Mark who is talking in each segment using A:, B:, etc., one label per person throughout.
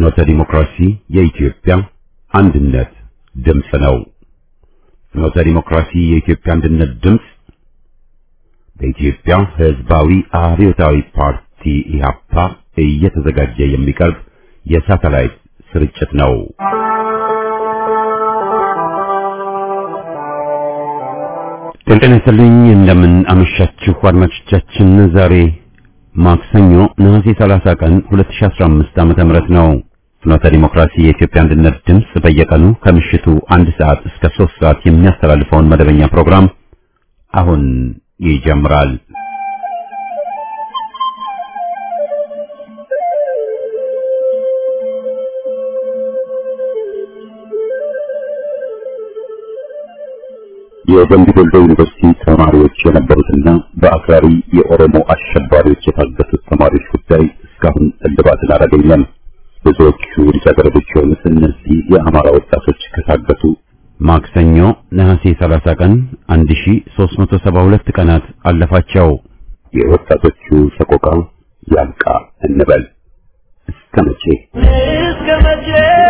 A: ፍኖተ ዲሞክራሲ የኢትዮጵያ አንድነት ድምፅ ነው። ፍኖተ ዲሞክራሲ የኢትዮጵያ አንድነት ድምፅ በኢትዮጵያ ሕዝባዊ አብዮታዊ ፓርቲ ኢህአፓ እየተዘጋጀ የሚቀርብ የሳተላይት ስርጭት ነው። ጤና ይስጥልኝ። እንደምን አመሻችሁ አድማጮቻችን። ዛሬ ማክሰኞ ነሐሴ 30 ቀን 2015 ዓመተ ምህረት ነው። ፍኖተ ዲሞክራሲ የኢትዮጵያ አንድነት ድምፅ በየቀኑ ከምሽቱ አንድ ሰዓት እስከ 3 ሰዓት የሚያስተላልፈውን መደበኛ ፕሮግራም አሁን ይጀምራል። የደምቢ ዶሎ ዩኒቨርሲቲ ተማሪዎች የነበሩትና በአክራሪ የኦሮሞ አሸባሪዎች የታገቱት ተማሪዎች ጉዳይ እስካሁን እልባትን አላገኘም። ብዙዎቹ ልጃገረዶች የሆኑት እነዚህ የአማራ ወጣቶች ከታገቱ ማክሰኞ ነሐሴ 30 ቀን 1372 ቀናት አለፋቸው። የወጣቶቹ ሰቆቃ ያልቃ እንበል እስከ መቼ
B: እስከ መቼ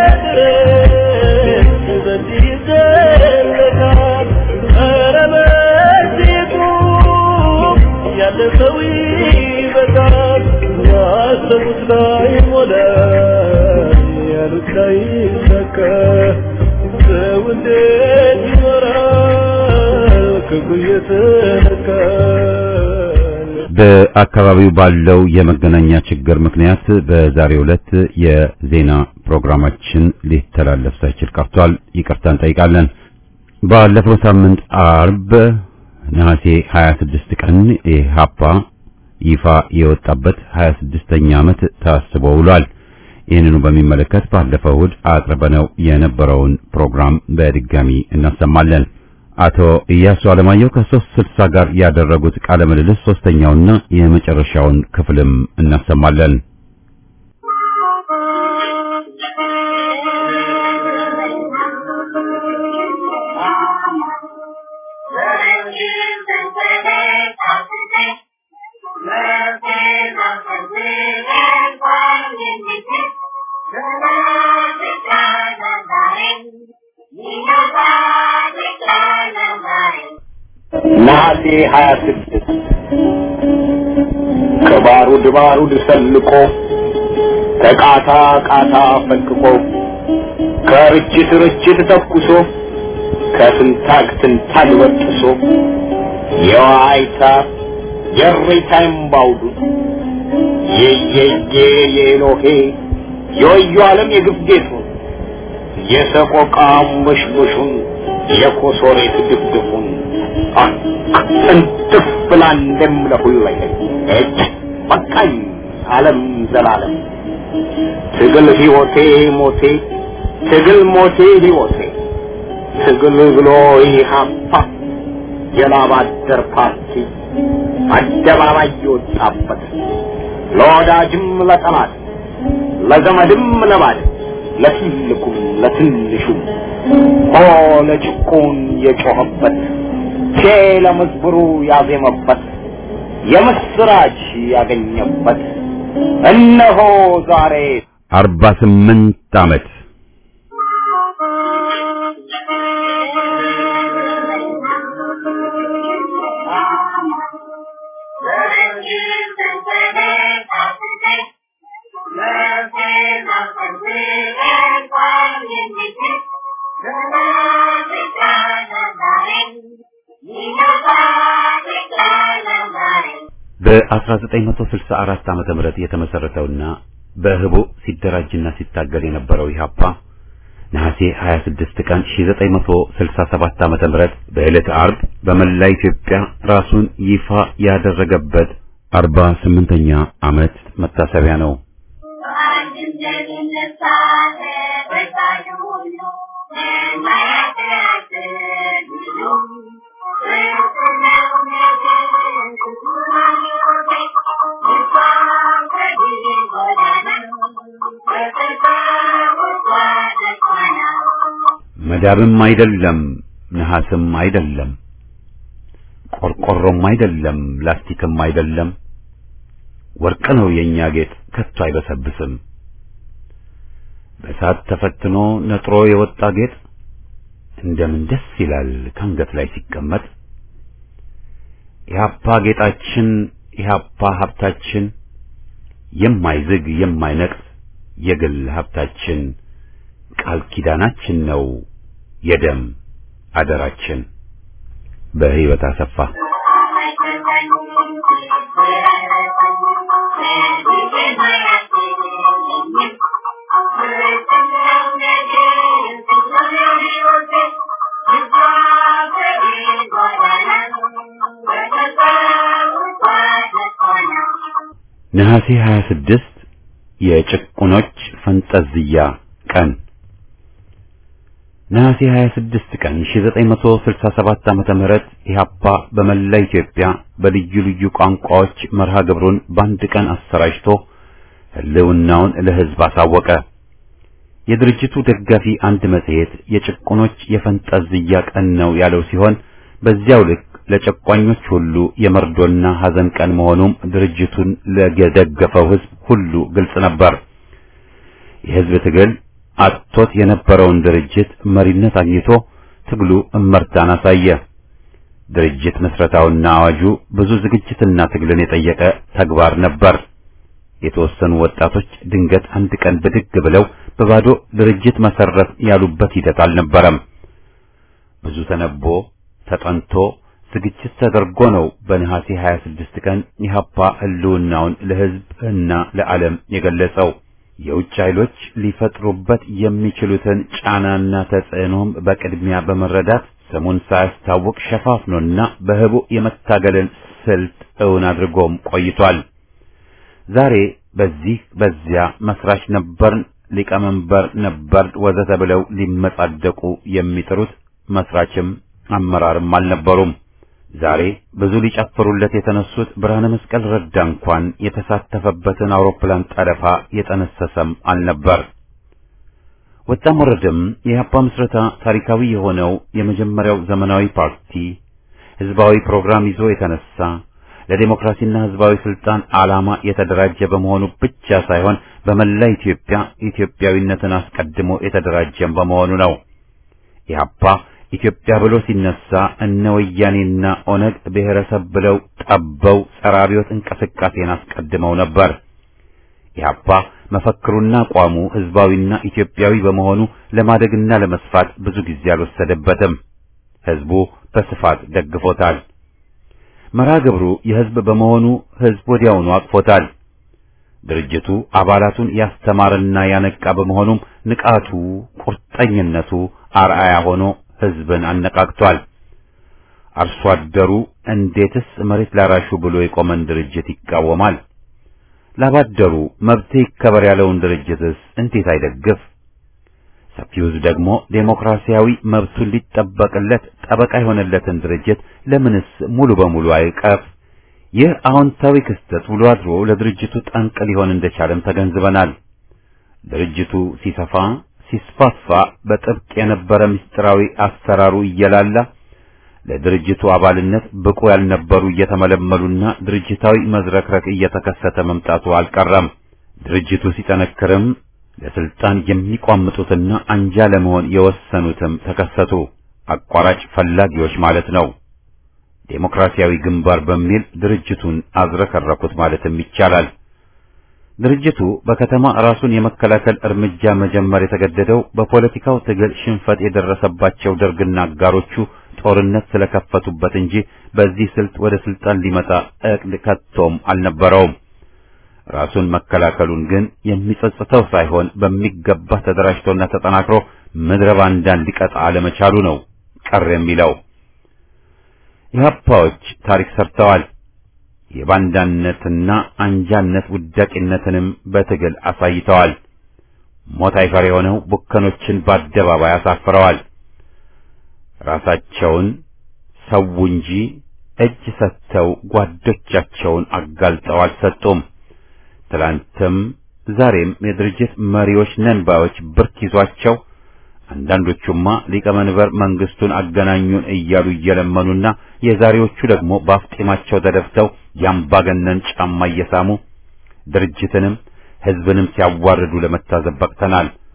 B: ድረስ በዚህ ይዘለቃል? ኧረ በዚሁ ያለ ሰው ይበቃል። ያሰቡት ላይ ሞላ፣ ያሉት ላይ ሰካ። ሰው እንዴት ይኖራል ክፉ እየተነካ?
A: በአካባቢው ባለው የመገናኛ ችግር ምክንያት በዛሬው ዕለት የዜና ፕሮግራማችን ሊተላለፍ ሳይችል ቀርቷል። ይቅርታ እንጠይቃለን። ባለፈው ሳምንት አርብ ነሐሴ 26 ቀን ኢህአፓ ይፋ የወጣበት 26ኛ ዓመት ታስቦ ውሏል። ይህንኑ በሚመለከት ባለፈው እሁድ አቅርበነው የነበረውን ፕሮግራም በድጋሚ እናሰማለን። አቶ ኢያሱ አለማየሁ ከሶስት ስልሳ ጋር ያደረጉት ቃለ ምልልስ ሶስተኛውና የመጨረሻውን ክፍልም እናሰማለን።
C: ነሐሴ ሀያ ስድስት ከባሩድ ባሩድ ሰልቆ ከቃታ ቃታ ፈንቅቆ ከርችት ርችት ተኩሶ ከትንታግ ትንታግ በጥሶ የዋይታ የሬታ እምባውዱ የየየ የኤሎሄ የወዮ ዓለም የግፍ ጌቱን የሰቆቃ ሙሽሙሹን የኮሶሬት ድፍድፉን እንትፍ ብላ እንደምለሁለኝ እጅ በቃኝ ዓለም ዘላለም ትግል ሕይወቴ ሞቴ ትግል ሞቴ ሕይወቴ ትግል ብሎ ኢህአፓ የላብ አደር ፓርቲ አደባባይ የወጣበት ለወዳጅም ለጠላት ለዘመድም ለባድ ለትልቁም ለትንሹም ሆ ለጭቁን የጮኸበት ቼ ለመዝብሩ ያዜመበት የምስራች ያገኘበት እነሆ ዛሬ
A: አርባ ስምንት ዓመት በ1964 ዓመተ ምህረት የተመሰረተውና በህቡ ሲደራጅና ሲታገል የነበረው ኢህአፓ ነሐሴ 26 ቀን 1967 ዓመተ ምህረት በዕለተ ዓርብ በመላ ኢትዮጵያ ራሱን ይፋ ያደረገበት 48ኛ ዓመት መታሰቢያ ነው። መዳብም አይደለም ነሐስም አይደለም ቆርቆሮም አይደለም ላስቲክም አይደለም ወርቅ ነው የኛ ጌጥ ከቶ አይበሰብስም በእሳት ተፈትኖ ነጥሮ የወጣ ጌጥ እንደምን ደስ ይላል ከአንገት ላይ ሲቀመጥ። ኢህአፓ ጌጣችን፣ ኢህአፓ ሀብታችን፣ የማይዝግ የማይነቅስ የግል ሀብታችን፣ ቃል ኪዳናችን ነው የደም አደራችን። በህይወት አሰፋ ነሐሴ 26 የጭቁኖች ፈንጠዝያ ቀን ነሐሴ 26 ቀን 1967 ዓመተ ምህረት ኢህአፓ በመላ ኢትዮጵያ በልዩ ልዩ ቋንቋዎች መርሃ ግብሩን በአንድ ቀን አሰራጭቶ ህልውናውን ለህዝብ አሳወቀ። የድርጅቱ ደጋፊ አንድ መጽሔት የጭቁኖች የፈንጠዝያ ቀን ነው ያለው ሲሆን በዚያው ልክ ለጨቋኞች ሁሉ የመርዶና ሐዘን ቀን መሆኑም ድርጅቱን ለደገፈው ህዝብ ሁሉ ግልጽ ነበር። የህዝብ ትግል አጥቶት የነበረውን ድርጅት መሪነት አግኝቶ ትግሉ እመርታን አሳየ። ድርጅት መስረታውና አዋጁ ብዙ ዝግጅትና ትግልን የጠየቀ ተግባር ነበር። የተወሰኑ ወጣቶች ድንገት አንድ ቀን ብድግ ብለው በባዶ ድርጅት መሰረት ያሉበት ሂደት አልነበረም። ብዙ ተነቦ ተጠንቶ ዝግጅት ተደርጎ ነው በነሐሴ 26 ቀን ኢህአፓ ህልውናውን ለህዝብ እና ለዓለም የገለጸው። የውጭ ኃይሎች ሊፈጥሩበት የሚችሉትን ጫናና ተጽዕኖም በቅድሚያ በመረዳት ስሙን ሳያስታውቅ ሸፋፍኖና በህቡ የመታገልን ስልት እውን አድርጎም ቆይቷል። ዛሬ በዚህ በዚያ መስራች ነበርን፣ ሊቀመንበር ነበር ወዘተ ብለው ሊመጻደቁ የሚጥሩት መስራችም አመራርም አልነበሩም። ዛሬ ብዙ ሊጨፍሩለት የተነሱት ብርሃነ መስቀል ረዳ እንኳን የተሳተፈበትን አውሮፕላን ጠለፋ የጠነሰሰም አልነበር። ወጣም ወረደም የኢህአፓ ምስረታ ታሪካዊ የሆነው የመጀመሪያው ዘመናዊ ፓርቲ ህዝባዊ ፕሮግራም ይዞ የተነሳ ለዲሞክራሲና ህዝባዊ ስልጣን ዓላማ የተደራጀ በመሆኑ ብቻ ሳይሆን በመላ ኢትዮጵያ ኢትዮጵያዊነትን አስቀድሞ የተደራጀም በመሆኑ ነው። ኢህአፓ ኢትዮጵያ ብሎ ሲነሳ እነ ወያኔና ኦነግ ብሔረሰብ ብለው ጠበው ጸረ አብዮት እንቅስቃሴን አስቀድመው ነበር። ኢህአፓ መፈክሩና አቋሙ ህዝባዊና ኢትዮጵያዊ በመሆኑ ለማደግና ለመስፋት ብዙ ጊዜ አልወሰደበትም። ህዝቡ በስፋት ደግፎታል። መርሃ ግብሩ የህዝብ በመሆኑ ህዝብ ወዲያውኑ አቅፎታል። ድርጅቱ አባላቱን ያስተማርና ያነቃ በመሆኑም ንቃቱ፣ ቁርጠኝነቱ አርአያ ሆኖ ህዝብን አነቃቅቷል። አርሶ አደሩ እንዴትስ መሬት ላራሹ ብሎ የቆመን ድርጅት ይቃወማል? ላባደሩ መብቴ ይከበር ያለውን ድርጅትስ እንዴት አይደግፍ? ሰፊው ህዝብ ደግሞ ዴሞክራሲያዊ መብቱን ሊጠበቅለት ጠበቃ የሆነለትን ድርጅት ለምንስ ሙሉ በሙሉ አይቀፍ? ይህ አዎንታዊ ክስተት ውሎ አድሮ ለድርጅቱ ጠንቅ ሊሆን እንደቻለም ተገንዝበናል። ድርጅቱ ሲሰፋ ሲስፋፋ በጥብቅ የነበረ ምስጢራዊ አሰራሩ እየላላ ለድርጅቱ አባልነት ብቁ ያልነበሩ እየተመለመሉና ድርጅታዊ መዝረክረክ እየተከሰተ መምጣቱ አልቀረም። ድርጅቱ ሲጠነክርም ለስልጣን የሚቋምጡትና አንጃ ለመሆን የወሰኑትም ተከሰቱ። አቋራጭ ፈላጊዎች ማለት ነው። ዴሞክራሲያዊ ግንባር በሚል ድርጅቱን አዝረከረኩት ማለትም ይቻላል። ድርጅቱ በከተማ ራሱን የመከላከል እርምጃ መጀመር የተገደደው በፖለቲካው ትግል ሽንፈት የደረሰባቸው ደርግና አጋሮቹ ጦርነት ስለከፈቱበት እንጂ በዚህ ስልት ወደ ስልጣን ሊመጣ እቅድ ከቶም አልነበረውም። ራሱን መከላከሉን ግን የሚጸጽተው ሳይሆን በሚገባ ተደራጅቶና ተጠናክሮ ምድረ ባንዳን ሊቀጣ አለመቻሉ ነው ቀር የሚለው። ኢህአፓዎች ታሪክ ሰርተዋል። የባንዳነትና አንጃነት ውዳቂነትንም በትግል አሳይተዋል። ሞት አይፈር የሆነው ቡከኖችን በአደባባይ አሳፍረዋል። ራሳቸውን ሰው እንጂ እጅ ሰጥተው ጓዶቻቸውን አጋልጠው አልሰጡም። ትላንትም ዛሬም የድርጅት መሪዎች ነን ባዮች ብርክ ይዟቸው አንዳንዶቹማ ሊቀመንበር መንግስቱን አገናኙን እያሉ እየለመኑና የዛሬዎቹ ደግሞ በአፍጢማቸው ተደፍተው የአምባገነን ጫማ እየሳሙ ድርጅትንም ህዝብንም ሲያዋርዱ ለመታዘብ በቅተናል።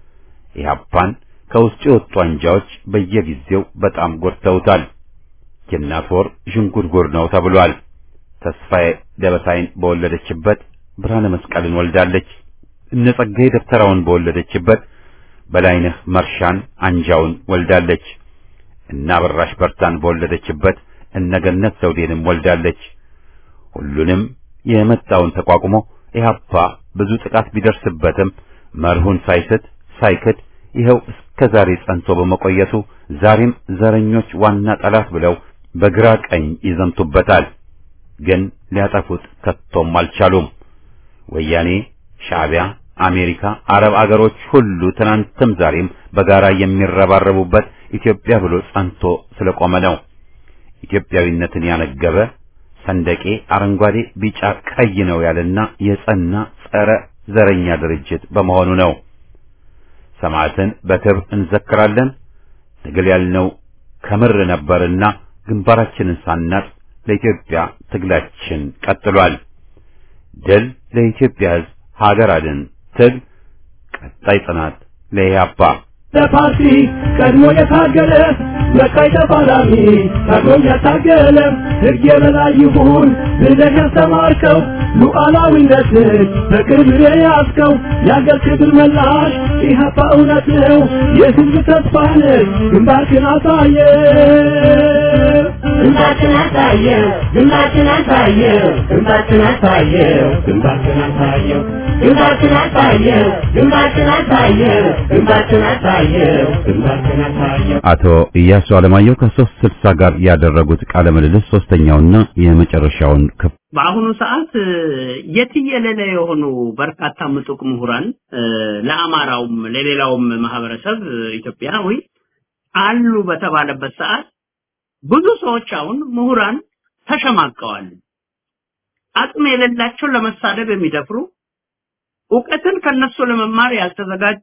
A: ኢህአፓን ከውስጡ የወጡ አንጃዎች በየጊዜው በጣም ጎድተውታል። የእናት ወር ዥንጉርጉር ነው ተብሏል። ተስፋዬ ደበሳይን በወለደችበት ብርሃነ መስቀልን ወልዳለች። እነ ጸጋዬ ደብተራውን በወለደችበት በላይነህ መርሻን አንጃውን ወልዳለች። እነ አበራሽ በርታን በወለደችበት እነገነት ዘውዴንም ወልዳለች። ሁሉንም የመጣውን ተቋቁሞ ኢህአፓ ብዙ ጥቃት ቢደርስበትም መርሁን ሳይስት ሳይክድ ይኸው እስከ ዛሬ ጸንቶ በመቆየቱ ዛሬም ዘረኞች ዋና ጠላት ብለው በግራ ቀኝ ይዘምቱበታል። ግን ሊያጠፉት ከቶም አልቻሉም። ወያኔ፣ ሻዕቢያ፣ አሜሪካ፣ አረብ አገሮች ሁሉ ትናንትም ዛሬም በጋራ የሚረባረቡበት ኢትዮጵያ ብሎ ጸንቶ ስለቆመ ነው። ኢትዮጵያዊነትን ያነገበ ሰንደቄ አረንጓዴ፣ ቢጫ፣ ቀይ ነው ያለና የጸና ጸረ ዘረኛ ድርጅት በመሆኑ ነው። ሰማዕትን በክብር እንዘክራለን። ትግል ያልነው ከምር ነበርና ግንባራችንን ሳናጥ ለኢትዮጵያ ትግላችን ቀጥሏል። ድል ለኢትዮጵያ ሕዝብ፣ ሀገር አድን ትግል፣ ቀጣይ ጽናት ለኢህአፓ
B: ለፓርቲ ቀድሞ የታገለ በቀይ ተፋላሚ ቀድሞም ያታገለ ሕግ የበላይ ይሁን ብለህ ያስተማርከው ሉዓላዊነትን በክብር የያዝከው የአገር ክብር መላሽ ኢህአፓ እውነት ነው የሕዝብ ተስፋ ነህ ግንባርክን አሳየ ግንባርክን አሳየው ግንባርክን አሳየው ግንባርክን አሳየው ግንባርክን አሳየው ግንባርክን አሳየው ግንባርክን አሳየው ግንባርክን አሳየው ግንባርክን አሳየው
A: አቶ ኢያሱ አለማየሁ ከሶስት ስልሳ ጋር ያደረጉት ቃለ ምልልስ ሶስተኛውና የመጨረሻውን ክፍል
D: በአሁኑ ሰዓት የትየለለ የሆኑ በርካታ ምጡቅ ምሁራን ለአማራውም ለሌላውም ማህበረሰብ ኢትዮጵያዊ አሉ በተባለበት ሰዓት ብዙ ሰዎች አሁን ምሁራን ተሸማቀዋል። አቅም የሌላቸው ለመሳደብ የሚደፍሩ እውቀትን ከነሱ ለመማር ያልተዘጋጁ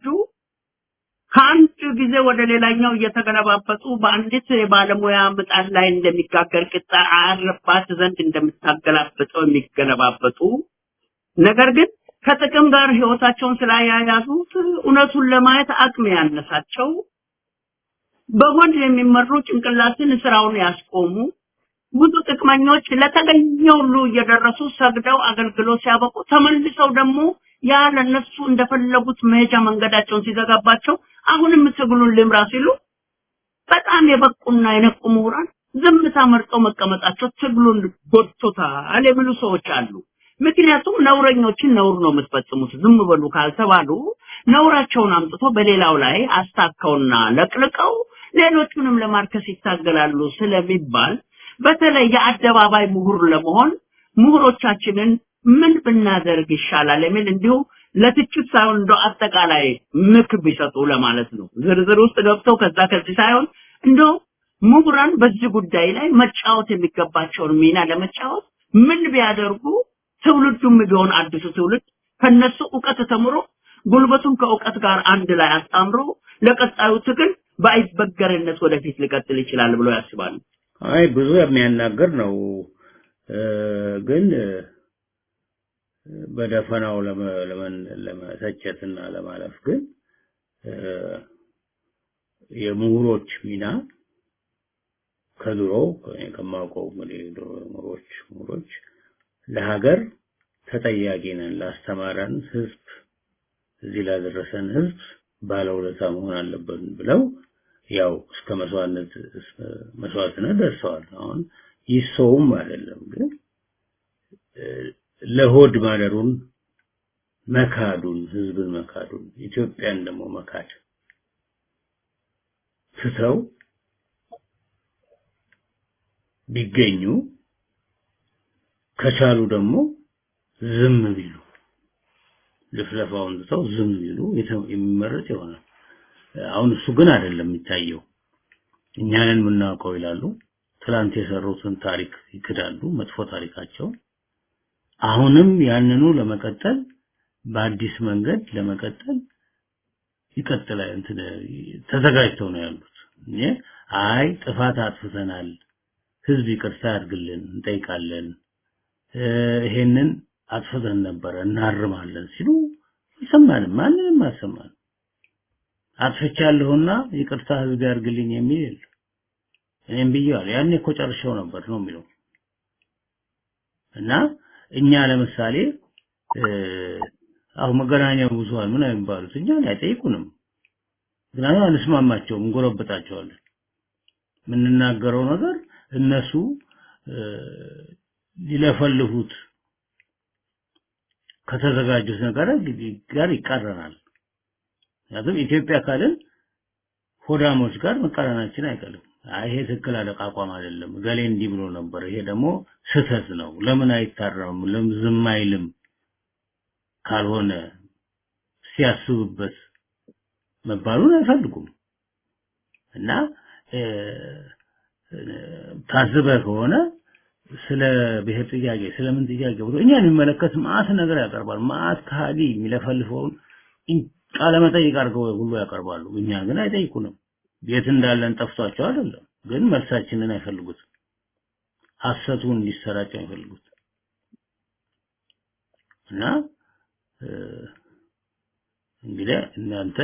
D: ከአንድ ጊዜ ወደ ሌላኛው እየተገለባበጡ በአንዲት የባለሙያ ምጣድ ላይ እንደሚጋገር ቂጣ አያርባት ዘንድ እንደምታገላብጠው የሚገለባበጡ ነገር ግን ከጥቅም ጋር ህይወታቸውን ስላያያዙት እውነቱን ለማየት አቅም ያነሳቸው በሆድ የሚመሩ ጭንቅላትን ስራውን ያስቆሙ ብዙ ጥቅመኞች ለተገኘው ሁሉ እየደረሱ ሰግደው አገልግሎት ሲያበቁ ተመልሰው ደግሞ ያ ለነሱ እንደፈለጉት መሄጃ መንገዳቸውን ሲዘጋባቸው አሁንም ትግሉን ልምራ ሲሉ በጣም የበቁና የነቁ ምሁራን ዝምታ መርጠው መቀመጣቸው ትግሉን ጎድቶታል የሚሉ ሰዎች አሉ። ምክንያቱም ነውረኞችን ነውር ነው የምትፈጽሙት ዝም በሉ ካልተባሉ ነውራቸውን አምጥቶ በሌላው ላይ አስታከውና ለቅልቀው ሌሎቹንም ለማርከስ ይታገላሉ ስለሚባል በተለይ የአደባባይ ምሁር ለመሆን ምሁሮቻችንን ምን ብናደርግ ይሻላል የሚል እንዲሁ ለትችት ሳይሆን እንደው አጠቃላይ ምክር ቢሰጡ ለማለት ነው። ዝርዝር ውስጥ ገብተው ከዛ ከዚህ ሳይሆን እንደው ምሁራን በዚህ ጉዳይ ላይ መጫወት የሚገባቸውን ሚና ለመጫወት ምን ቢያደርጉ ትውልዱም ቢሆን አዲሱ ትውልድ ከነሱ እውቀት ተምሮ ጉልበቱን ከእውቀት ጋር አንድ ላይ አጣምሮ ለቀጣዩ ትግል በአይበገርነት ወደፊት ሊቀጥል ይችላል ብሎ ያስባሉ።
E: አይ ብዙ የሚያናገር ነው ግን በደፈናው ለመተቸትና ለማለፍ ግን የምሁሮች ሚና ከድሮ ከማውቀው እንግዲህ ምሁሮች ምሁሮች ለሀገር ተጠያቂ ነን፣ ላስተማረን ህዝብ፣ እዚህ ላደረሰን ህዝብ ባለውለታ መሆን አለብን ብለው ያው እስከ መስዋዕትነት መስዋዕትነት ደርሰዋል። አሁን ይሰውም አይደለም ግን ለሆድ ማደሩን መካዱን ህዝብን መካዱን ኢትዮጵያን ደግሞ መካድ ትተው ቢገኙ ከቻሉ ደግሞ ዝም ቢሉ ልፍለፋውን ትተው ዝም ቢሉ የሚመረጥ ይሆናል። አሁን እሱ ግን አይደለም የሚታየው። እኛንን የምናውቀው ይላሉ። ትላንት የሰሩትን ታሪክ ይክዳሉ፣ መጥፎ ታሪካቸውን። አሁንም ያንኑ ለመቀጠል በአዲስ መንገድ ለመቀጠል ይቀጥላል እንትን ተዘጋጅተው ነው ያሉት። እኔ አይ ጥፋት አጥፍተናል፣ ህዝብ ይቅርታ ያድርግልን እንጠይቃለን፣ ይሄንን አጥፍተን ነበረ እናርማለን ሲሉ ይሰማንም ማንንም አልሰማንም። አጥፍቻለሁና ይቅርታ ህዝብ ያርግልኝ የሚል የለም። እኔም ብዬዋለሁ። ያኔ እኮ ጨርሼው ነበር ነው የሚለው እና እኛ ለምሳሌ አሁን መገናኛ ብዙሃን ምን የሚባሉት እኛን አይጠይቁንም። ምክንያቱም አንስማማቸውም፣ እንጎረበጣቸዋለን። የምንናገረው ነገር እነሱ ሊለፈልፉት ከተዘጋጁት ነገር ጋር ይቃረናል። ምክንያቱም ኢትዮጵያ ካልን ሆዳሞች ጋር መቃረናችን አይቀርም። ይሄ ትክክል አለቃ አቋም አይደለም፣ ገሌ እንዲህ ብሎ ነበር፣ ይሄ ደግሞ ስህተት ነው፣ ለምን አይታረምም፣ ለምን ዝም አይልም ካልሆነ ሲያስብበት መባሉን አይፈልጉም እና ታዝበ ከሆነ ስለ ብሔር ጥያቄ ስለምን ጥያቄ ብሎ እኛን የሚመለከት ማአት ነገር ያቀርባል። ማአት ከሃዲ የሚለፈልፈውን ቃለ መጠይቅ አድርገው ሁሉ ያቀርባሉ። እኛ ግን አይጠይቁንም። የት እንዳለን ጠፍቷቸው አይደለም፣ ግን መልሳችንን አይፈልጉትም። ሐሰቱን እንዲሰራጭ አይፈልጉት እና እንግዲህ እናንተ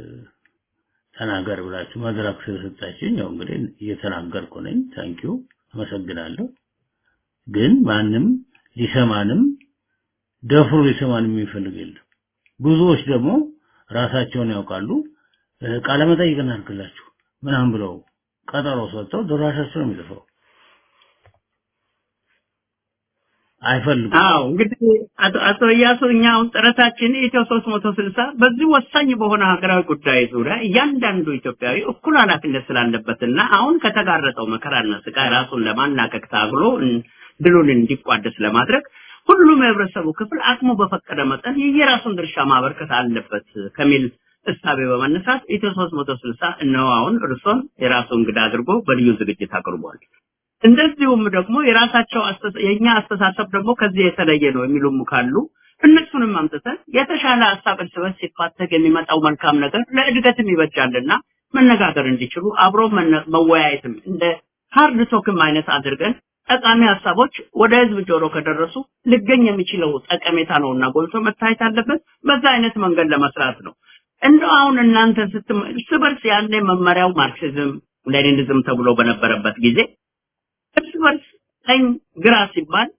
E: ተናገር ብላችሁ መድረክ ስለሰጣችሁኝ ያው እንግዲህ እየተናገርኩ ነኝ። ታንኪዩ አመሰግናለሁ። ግን ማንም ሊሰማንም ደፍሮ ሊሰማንም የሚፈልግ የለም። ብዙዎች ደግሞ ራሳቸውን ያውቃሉ። ቃለ መጠይቅ እናድርግላችሁ ምናምን ብለው ቀጠሮ ሰጥተው ድራሻቸው ነው የሚጠፋው። አይፈልጉም።
D: አዎ እንግዲህ አቶ አቶ እያሱ እኛ አሁን ጥረታችን ኢትዮ 360 በዚህ ወሳኝ በሆነ ሀገራዊ ጉዳይ ዙሪያ እያንዳንዱ ኢትዮጵያዊ እኩል ኃላፊነት ስላለበትና አሁን ከተጋረጠው መከራና ስቃይ ራሱን ለማናቀቅ ታግሎ ድሉን እንዲቋደስ ለማድረግ ሁሉም የህብረተሰቡ ክፍል አቅሙ በፈቀደ መጠን የየራሱን ድርሻ ማበርከት አለበት ከሚል እሳቤ በመነሳት ኢትዮ 360 እነሆ አሁን እርሶን የራሱ እንግዳ አድርጎ በልዩ ዝግጅት አቅርቧል። እንደዚሁም ደግሞ የራሳቸው የኛ አስተሳሰብ ደግሞ ከዚህ የተለየ ነው የሚሉም ካሉ እነሱንም አምጥተን የተሻለ ሀሳብ እርስ በርስ ሲፋተግ የሚመጣው መልካም ነገር ለእድገትም ይበጃልና መነጋገር እንዲችሉ አብሮ መወያየትም እንደ ሃርድ ቶክም አይነት አድርገን ጠቃሚ ሀሳቦች ወደ ህዝብ ጆሮ ከደረሱ ሊገኝ የሚችለው ጠቀሜታ ነውና ጎልቶ መታየት አለበት። በዛ አይነት መንገድ ለመስራት ነው። እንደው አሁን እናንተ ስትም እርስ በርስ ያኔ መመሪያው ማርክሲዝም ሌኒኒዝም ተብሎ በነበረበት ጊዜ እርስ በርስ ቀኝ ግራ ሲባል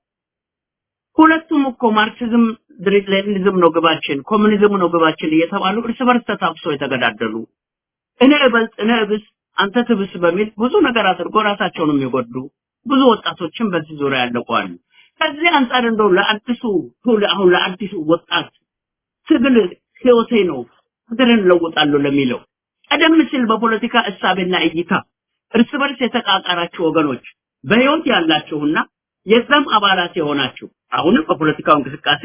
D: ሁለቱም እኮ ማርክሲዝም ሌኒኒዝም ነው ግባችን፣ ኮሙኒዝም ነው ግባችን እየተባሉ እርስ በርስ ተታብሶ የተገዳደሉ እኔ እበልጥ እኔ እብስ አንተ ትብስ በሚል ብዙ ነገር አድርጎ ራሳቸውን የሚጎዱ ብዙ ወጣቶችን በዚህ ዙሪያ ያለቋሉ። ከዚህ አንጻር እንደው ለአዲሱ ትውልድ አሁን ለአዲሱ ወጣት ትግል ህይወቴ ነው ሀገርን እለውጣለሁ ለሚለው ቀደም ሲል በፖለቲካ እሳቤና እይታ እርስ በርስ የተቃቃራችሁ ወገኖች በህይወት ያላችሁና የዛም አባላት የሆናችሁ አሁንም በፖለቲካው እንቅስቃሴ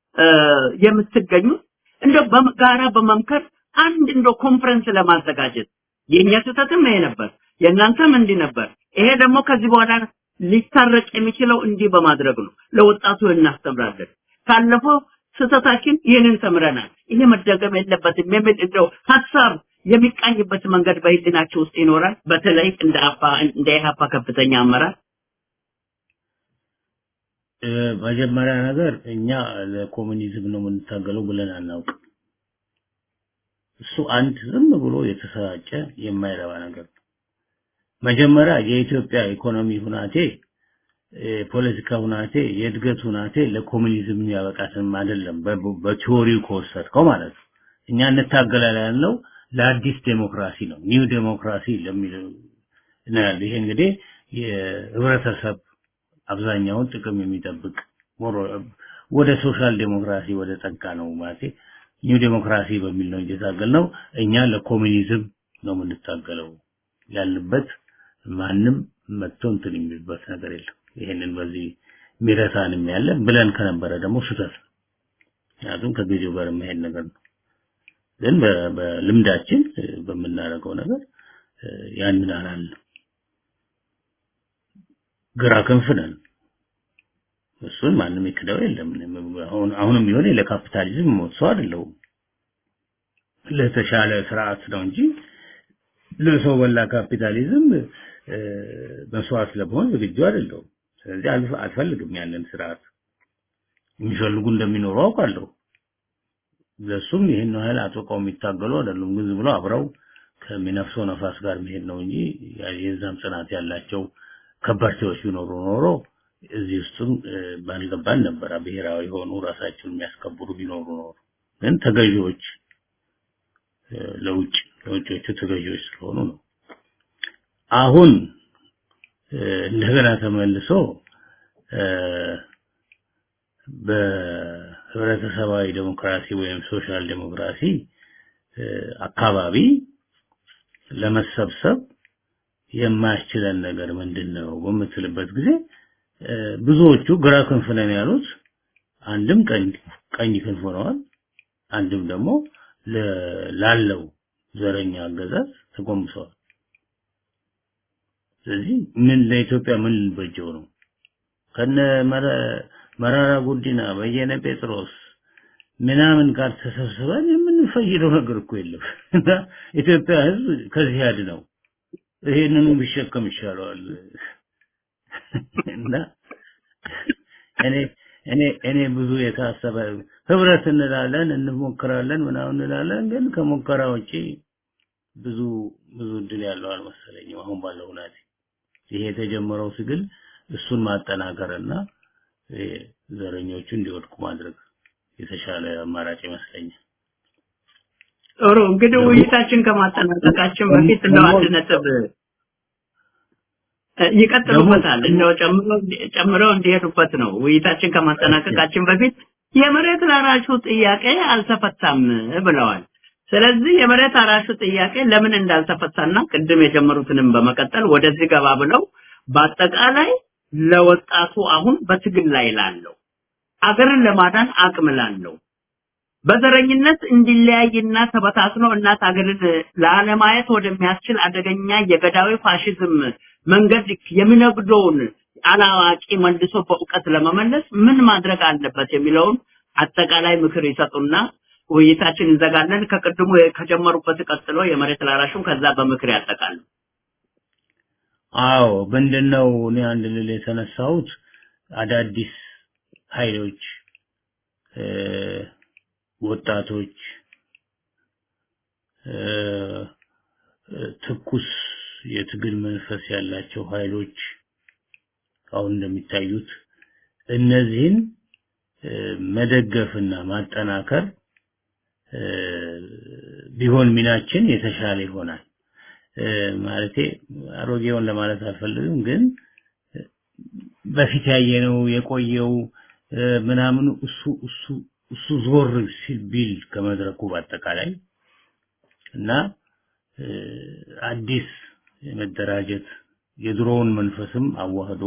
D: የምትገኙ እንደው በጋራ በመምከር አንድ እንደው ኮንፈረንስ ለማዘጋጀት የኛ ስህተትም ይሄ ነበር፣ የእናንተም እንዲህ ነበር። ይሄ ደግሞ ከዚህ በኋላ ሊታረቅ የሚችለው እንዲህ በማድረግ ነው። ለወጣቱ እናስተምራለን። ካለፈው ስህተታችን ይህንን ተምረናል። ይሄ መደገም የለበትም የሚል እንደው ሀሳብ የሚቃኝበት መንገድ በህሊናቸው ውስጥ ይኖራል። በተለይ እንደ አፋ እንደ ኢህአፓ ከፍተኛ አመራር
E: መጀመሪያ ነገር እኛ ለኮሙኒዝም ነው የምንታገለው ብለን አናውቅም። እሱ አንድ ዝም ብሎ የተሰራጨ የማይረባ ነገር ነው። መጀመሪያ የኢትዮጵያ ኢኮኖሚ ሁናቴ የፖለቲካ ሁናቴ የእድገት ሁናቴ ለኮሙኒዝም ያበቃትም አይደለም በቲዎሪው ከወሰድከው ማለት ነው። እኛ እንታገላለን ያለው ለአዲስ ዴሞክራሲ ነው። ኒው ዴሞክራሲ ለሚለው ነው ያለው። ይሄ እንግዲህ የህብረተሰብ አብዛኛውን ጥቅም የሚጠብቅ ወደ ሶሻል ዴሞክራሲ ወደ ጠጋ ነው ማለት ኒው ዴሞክራሲ በሚል ነው እየታገል ነው። እኛ ለኮሙኒዝም ነው የምንታገለው ያልንበት ማንም መጥቶ እንትን የሚልበት ነገር የለም። ይሄንን በዚህ ሚረሳንም ያለ ብለን ከነበረ ደግሞ ስህተት ነው። ምክንያቱም ከጊዜው ጋር የማይሄድ ነገር ነው። ግን በልምዳችን በምናደርገው ነገር ያንን አላልንም። ግራ ክንፍ ነን። እሱን ማንም ይክደው የለም። አሁን አሁንም ቢሆን ለካፒታሊዝም ሞት ሰው አይደለሁም። ለተሻለ ስርዓት ነው እንጂ ለሰው በላ ካፒታሊዝም መስዋዕት ለመሆን ዝግጁ አይደለሁም። ስለዚህ አልፈልግም ያንን ስርዓት። የሚፈልጉ እንደሚኖሩ አውቃለሁ። ለሱም ይህን ያህል አጥብቀው የሚታገሉ አይደሉም። ግን ዝም ብሎ አብረው ከሚነፍሰው ነፋስ ጋር መሄድ ነው እንጂ የዛም ጽናት ያላቸው ከበርቴዎች ቢኖሩ ኖሮ እዚህ ውስጥም ባልገባን ነበረ። ብሔራዊ የሆኑ ራሳቸውን የሚያስከብሩ ቢኖሩ ኖሮ ግን ተገዢዎች ለውጭ ለውጮቹ ተገዢዎች ስለሆኑ ነው። አሁን እንደገና ተመልሶ በህብረተሰባዊ ዴሞክራሲ ወይም ሶሻል ዴሞክራሲ አካባቢ ለመሰብሰብ የማያስችለን ነገር ምንድን ነው በምትልበት ጊዜ ብዙዎቹ ግራ ክንፍ ነን ያሉት አንድም ቀኝ ቀኝ ክንፍ ሆነዋል፣ አንድም ደግሞ ላለው ዘረኛ አገዛዝ ተጎንብሰዋል። ስለዚህ ምን ለኢትዮጵያ ምን ልንበጀው ነው? ከነ መራራ ጉዲና፣ በየነ ጴጥሮስ ምናምን ጋር ተሰብስበን የምንፈይደው ነገር እኮ የለም እና ኢትዮጵያ ህዝብ ከዚህ ያድነው ይሄንኑ ቢሸከም ይሻለዋል እና እኔ እኔ እኔ ብዙ የታሰበ ህብረት እንላለን እንሞክራለን ምናምን እንላለን ግን ከሙከራ ውጪ ብዙ ብዙ እድል ያለው አልመሰለኝም አሁን ባለው ሁናቴ ይሄ የተጀመረው ትግል እሱን ማጠናከርና ዘረኞቹ እንዲወድቁ ማድረግ የተሻለ አማራጭ ይመስለኛል።
D: ጥሩ እንግዲህ ውይይታችን ከማጠናቀቃችን በፊት እንደው አንድ ነጥብ ይቀጥሉበታል እንደው ጨምረው ጨምረው እንዲሄዱበት ነው። ውይይታችን ከማጠናቀቃችን በፊት የመሬት ላራሹ ጥያቄ አልተፈታም ብለዋል። ስለዚህ የመሬት አራሹ ጥያቄ ለምን እንዳልተፈታና ቅድም የጀመሩትንም በመቀጠል ወደዚህ ገባ ብለው በአጠቃላይ ለወጣቱ አሁን በትግል ላይ ላለው አገርን ለማዳን አቅም ላለው በዘረኝነት እንዲለያይና ተበታትኖ እናት አገርን ላለማየት ወደሚያስችል አደገኛ የገዳዊ ፋሽዝም መንገድ የሚነግደውን አላዋቂ መልሶ በእውቀት ለመመለስ ምን ማድረግ አለበት የሚለውን አጠቃላይ ምክር ይሰጡና ውይይታችን እንዘጋለን። ከቅድሙ ከጀመሩበት ቀጥሎ የመሬት ላራሹን ከዛ በምክር ያጠቃሉ።
E: አዎ ምንድነው እኔ አንድ ልል የተነሳሁት አዳዲስ ኃይሎች ወጣቶች ትኩስ የትግል መንፈስ ያላቸው ኃይሎች አሁን እንደሚታዩት እነዚህን መደገፍና ማጠናከር ቢሆን ሚናችን የተሻለ ይሆናል። ማለቴ አሮጌውን ለማለት አልፈልግም፣ ግን በፊት ያየነው የቆየው ምናምን እሱ እሱ እሱ ዞር ሲል ቢል ከመድረኩ በአጠቃላይ እና አዲስ የመደራጀት የድሮውን መንፈስም አዋህዶ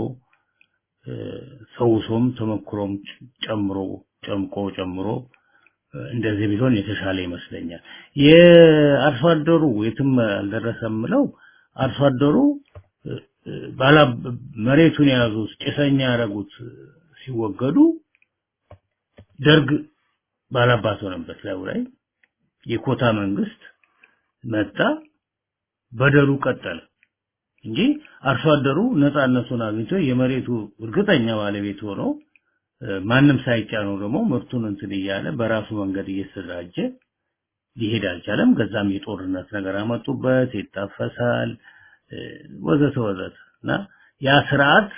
E: ሰውሶም ተመክሮም ጨምሮ ጨምቆ ጨምሮ እንደዚህ ቢሆን የተሻለ ይመስለኛል። የአርሶ አደሩ የትም አልደረሰም ምለው አርሶ አደሩ ባላ መሬቱን የያዙት ጭሰኛ ያደረጉት ሲወገዱ ደርግ ባላባት ሆነበት ላይ ላይ የኮታ መንግስት መጣ፣ በደሉ ቀጠለ እንጂ አርሶ አደሩ ነፃነቱን አግኝቶ የመሬቱ እርግጠኛ ባለቤት ሆኖ ማንም ሳይጫነው ደግሞ ምርቱን እንትን እያለ በራሱ መንገድ እየተደራጀ ሊሄድ አልቻለም። ከዛም የጦርነት ነገር አመጡበት፣ ይታፈሳል፣ ወዘተ ወዘተ እና ያ ስርዓት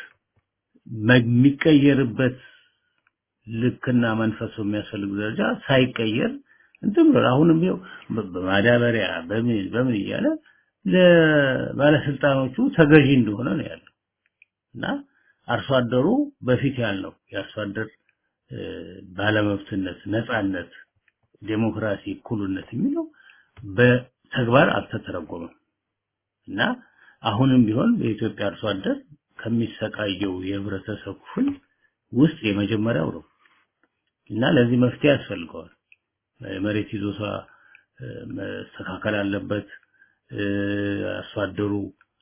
E: የሚቀየርበት ልክና መንፈሱ የሚያስፈልግ ደረጃ ሳይቀየር እንትን ብሎ አሁንም ይኸው በማዳበሪያ በምን በምን እያለ ለባለስልጣኖቹ ተገዢ እንደሆነ ነው ያለው እና አርሶ አደሩ በፊት ያልነው የአርሶ አደር ባለመብትነት፣ ነፃነት፣ ዴሞክራሲ፣ እኩልነት የሚለው በተግባር አልተተረጎመም እና አሁንም ቢሆን በኢትዮጵያ አርሶ አደር ከሚሰቃየው የህብረተሰብ ክፍል ውስጥ የመጀመሪያው ነው እና ለዚህ መፍትሄ ያስፈልገዋል። መሬት ይዞታ መስተካከል አለበት። አርሶ አደሩ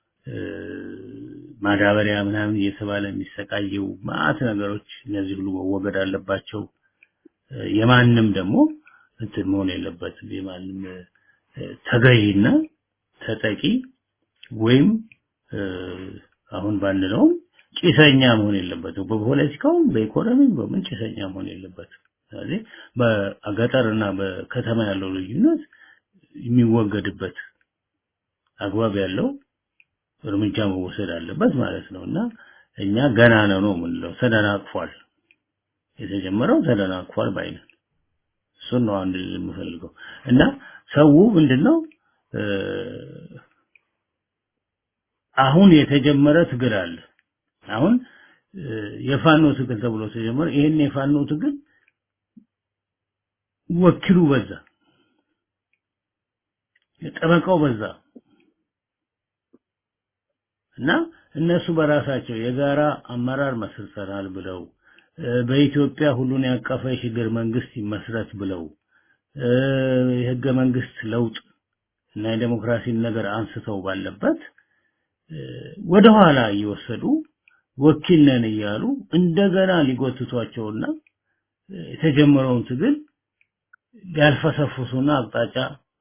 E: ማዳበሪያ ምናምን እየተባለ የሚሰቃየው ማአት ነገሮች እነዚህ ሁሉ መወገድ አለባቸው። የማንም ደግሞ እንትን መሆን የለበትም። የማንም ተገዢና ተጠቂ ወይም አሁን ባንለውም ጭሰኛ መሆን የለበትም። በፖለቲካውም በኢኮኖሚም በምን ጭሰኛ መሆን የለበትም ስለዚህ በገጠርና በከተማ ያለው ልዩነት የሚወገድበት አግባብ ያለው እርምጃ መወሰድ አለበት ማለት ነው እና እኛ ገና ነው ነው የምንለው ተደናቅፏል የተጀመረው ተደናቅፏል ባይነን እሱን ነው አንድ የምፈልገው እና ሰው ምንድነው አሁን የተጀመረ ትግል አለ አሁን የፋኖ ትግል ተብሎ ተጀመረ ይሄን የፋኖ ትግል ወኪሉ በዛ ጠበቃው በዛ እና እነሱ በራሳቸው የጋራ አመራር መስርተናል ብለው በኢትዮጵያ ሁሉን ያቀፈ የሽግግር መንግስት ይመስረት ብለው የህገ መንግስት ለውጥ እና የዴሞክራሲን ነገር አንስተው ባለበት ወደኋላ እየወሰዱ ወኪል ነን እያሉ እንደገና ሊጎትቷቸውና የተጀመረውን ትግል ሊያልፈሰፍሱና አቅጣጫ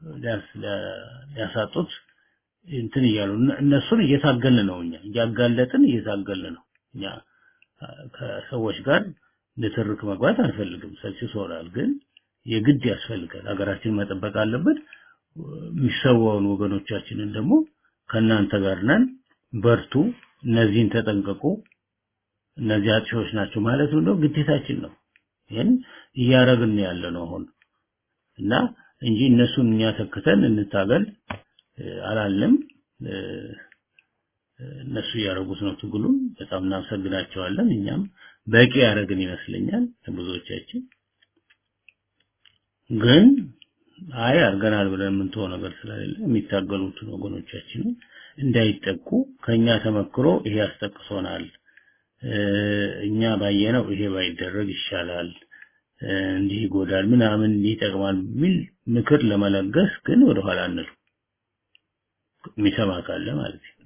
E: ሊያሳጡት እንትን እያሉ እነሱን እየታገልን ነው እኛ እያጋለጥን እየታገልን ነው እኛ ከሰዎች ጋር ንትርክ መግባት አንፈልግም ሰልችቶናል ግን የግድ ያስፈልጋል ሀገራችን መጠበቅ አለበት የሚሰዋውን ወገኖቻችንን ደግሞ ከናንተ ጋር ነን በርቱ እነዚህን ተጠንቀቁ እነዚህ አጥሾች ናቸው ማለት ነው ግዴታችን ነው ይህን እያረግን ያለ ነው አሁን እና እንጂ እነሱን እኛ ተክተን እንታገል አላለም እነሱ እያደረጉት ነው ትግሉን በጣም እናመሰግናቸዋለን እኛም በቂ ያደረግን ይመስለኛል ብዙዎቻችን ግን አይ አርገናል ብለን የምንተው ነገር ስለሌለ የሚታገሉትን ወገኖቻችንን እንዳይጠቁ ከኛ ተመክሮ ይሄ ያስጠቅሶናል እኛ ባየነው ይሄ ባይደረግ ይሻላል እንዲህ ይጎዳል ምናምን እንዲህ ይጠቅማል የሚል ምክር ለመለገስ ግን ወደ ኋላ አንሉ የሚሰማ ካለ ማለት ነው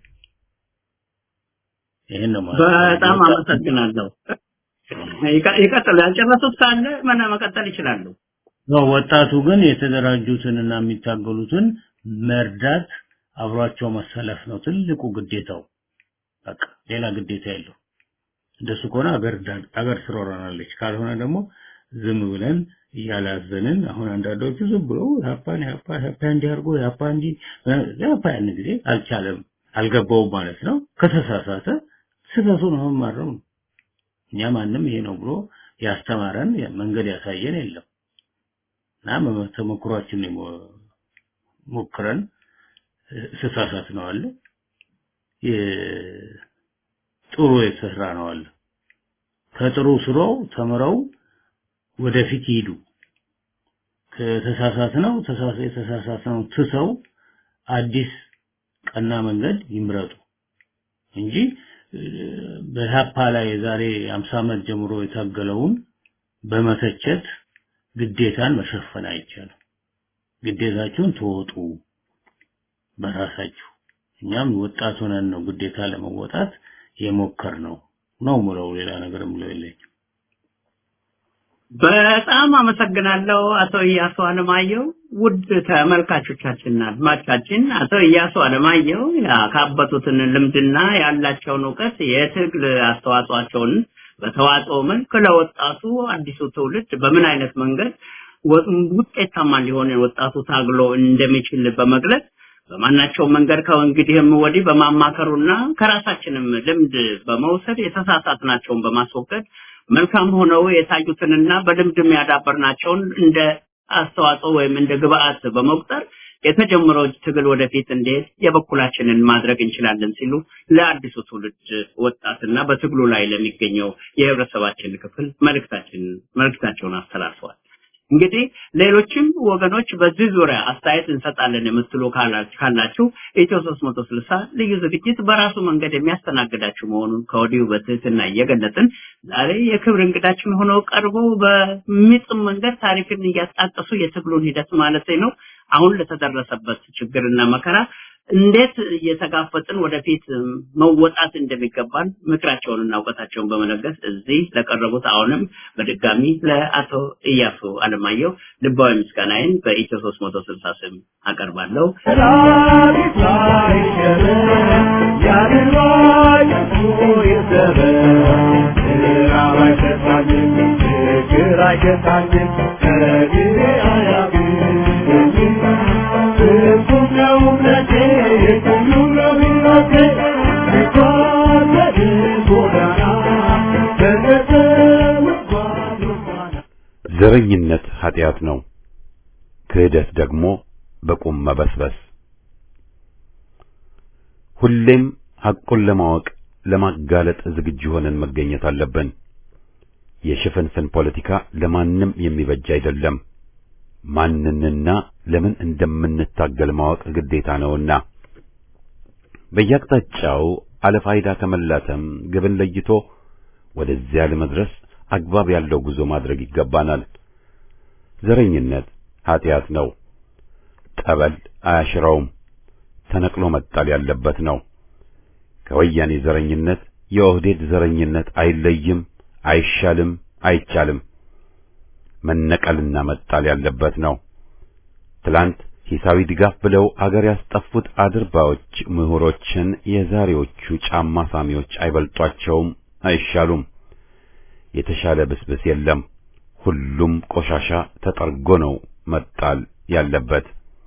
E: ይሄን ነው
D: በጣም አመሰግናለሁ ይቀጥሉ ያልጨረሱት ካለ መና መቀጠል ይችላሉ
E: ነው ወጣቱ ግን የተደራጁትንና የሚታገሉትን መርዳት አብሯቸው መሰለፍ ነው ትልቁ ግዴታው በቃ ሌላ ግዴታ የለው እንደሱ ከሆነ አገር አገር ትሮራናለች ካልሆነ ደግሞ ዝም ብለን እያላዘንን አሁን አንዳንዶቹ ዝም ብሎ ያፓን ያፓ ያፓ እንዲያርጎ ያፓ እንዲ ያፓ ያን ጊዜ አልቻለም አልገባውም ማለት ነው ከተሳሳተ ስህተቱን አሁን ማረም ነው እኛ ማንም ይሄ ነው ብሎ ያስተማረን መንገድ ያሳየን የለም እና ተሞክሯችን ሞክረን ስሳሳት ነው አለ ጥሩ የተሰራ ነው አለ ከጥሩ ስራው ተምረው ወደፊት ይሄዱ ከተሳሳት ነው የተሳሳት ነው ትሰው አዲስ ቀና መንገድ ይምረጡ እንጂ በሀፓ ላይ የዛሬ 50 ዓመት ጀምሮ የታገለውን በመተቸት ግዴታን መሸፈን አይቻልም ግዴታችሁን ተወጡ በራሳችሁ እኛም ወጣት ሆነን ነው ግዴታ ለመወጣት የሞከር ነው ነው ምለው ሌላ ነገር ምለው የለኝ
D: በጣም አመሰግናለሁ አቶ እያሱ አለማየሁ ውድ ተመልካቾቻችንና አድማጮቻችን አቶ እያሱ አለማየሁ ያካበቱትን ልምድና ያላቸውን እውቀት የትግል አስተዋጽኦቸውን በተዋጽኦ መልክ ለወጣቱ አዲሱ ትውልድ በምን አይነት መንገድ ውጤታማ ሊሆን ወጣቱ ታግሎ እንደሚችል በመግለጽ በማናቸው መንገድ ከእንግዲህም ወዲህ በማማከሩና ከራሳችንም ልምድ በመውሰድ የተሳሳትናቸውን በማስወገድ መልካም ሆነው የታዩትንና በልምድም ያዳበርናቸውን እንደ አስተዋጽኦ ወይም እንደ ግብአት በመቁጠር የተጀመረው ትግል ወደፊት እንዴት የበኩላችንን ማድረግ እንችላለን ሲሉ ለአዲሱ ትውልድ ወጣትና በትግሉ ላይ ለሚገኘው የህብረተሰባችን ክፍል መልእክታችን መልእክታቸውን አስተላልፈዋል። እንግዲህ ሌሎችም ወገኖች በዚህ ዙሪያ አስተያየት እንሰጣለን የምትሉ ካላችሁ ኢትዮ 360 ልዩ ዝግጅት በራሱ መንገድ የሚያስተናግዳችሁ መሆኑን ከወዲሁ በትህትና እየገለጽን ዛሬ የክብር እንግዳችን ሆነው ቀርበው በሚጥም መንገድ ታሪክን እያጣቀሱ የትግሉን ሂደት ማለት ነው አሁን ለተደረሰበት ችግርና መከራ እንዴት እየተጋፈጥን ወደፊት መወጣት እንደሚገባን ምክራቸውንና እውቀታቸውን በመለገስ እዚህ ለቀረቡት አሁንም በድጋሚ ለአቶ እያሱ አለማየሁ ልባዊ ምስጋናዬን በኢትዮ 360 ስም አቀርባለሁ።
B: Yeah. ፍቅር አይገታኝም ከጊዜ አያግም ፍጹም ነው እምነቴ ሁሉ ነው ሕይወቴ ስጓዝ ጎዳና በተሰውጓዝ ጎዳና
A: ዘረኝነት ኃጢአት ነው። ክህደት ደግሞ በቁም መበስበስ። ሁሌም ሐቁን ለማወቅ ለማጋለጥ ዝግጁ ሆነን መገኘት አለብን። የሽፍንፍን ፖለቲካ ለማንም የሚበጅ አይደለም። ማንንና ለምን እንደምንታገል ማወቅ ግዴታ ነውና በየአቅጣጫው አለፋይዳ ከመላተም ግብን ለይቶ ወደዚያ ለመድረስ አግባብ ያለው ጉዞ ማድረግ ይገባናል። ዘረኝነት ኃጢአት ነው። ጠበል አያሽረውም። ተነቅሎ መጣል ያለበት ነው። ከወያኔ ዘረኝነት የኦህዴድ ዘረኝነት አይለይም፣ አይሻልም፣ አይቻልም። መነቀልና መጣል ያለበት ነው። ትላንት ሂሳዊ ድጋፍ ብለው አገር ያስጠፉት አድርባዎች ምሁሮችን የዛሬዎቹ ጫማ ሳሚዎች አይበልጧቸውም፣ አይሻሉም። የተሻለ ብስብስ የለም። ሁሉም ቆሻሻ ተጠርጎ ነው መጣል ያለበት።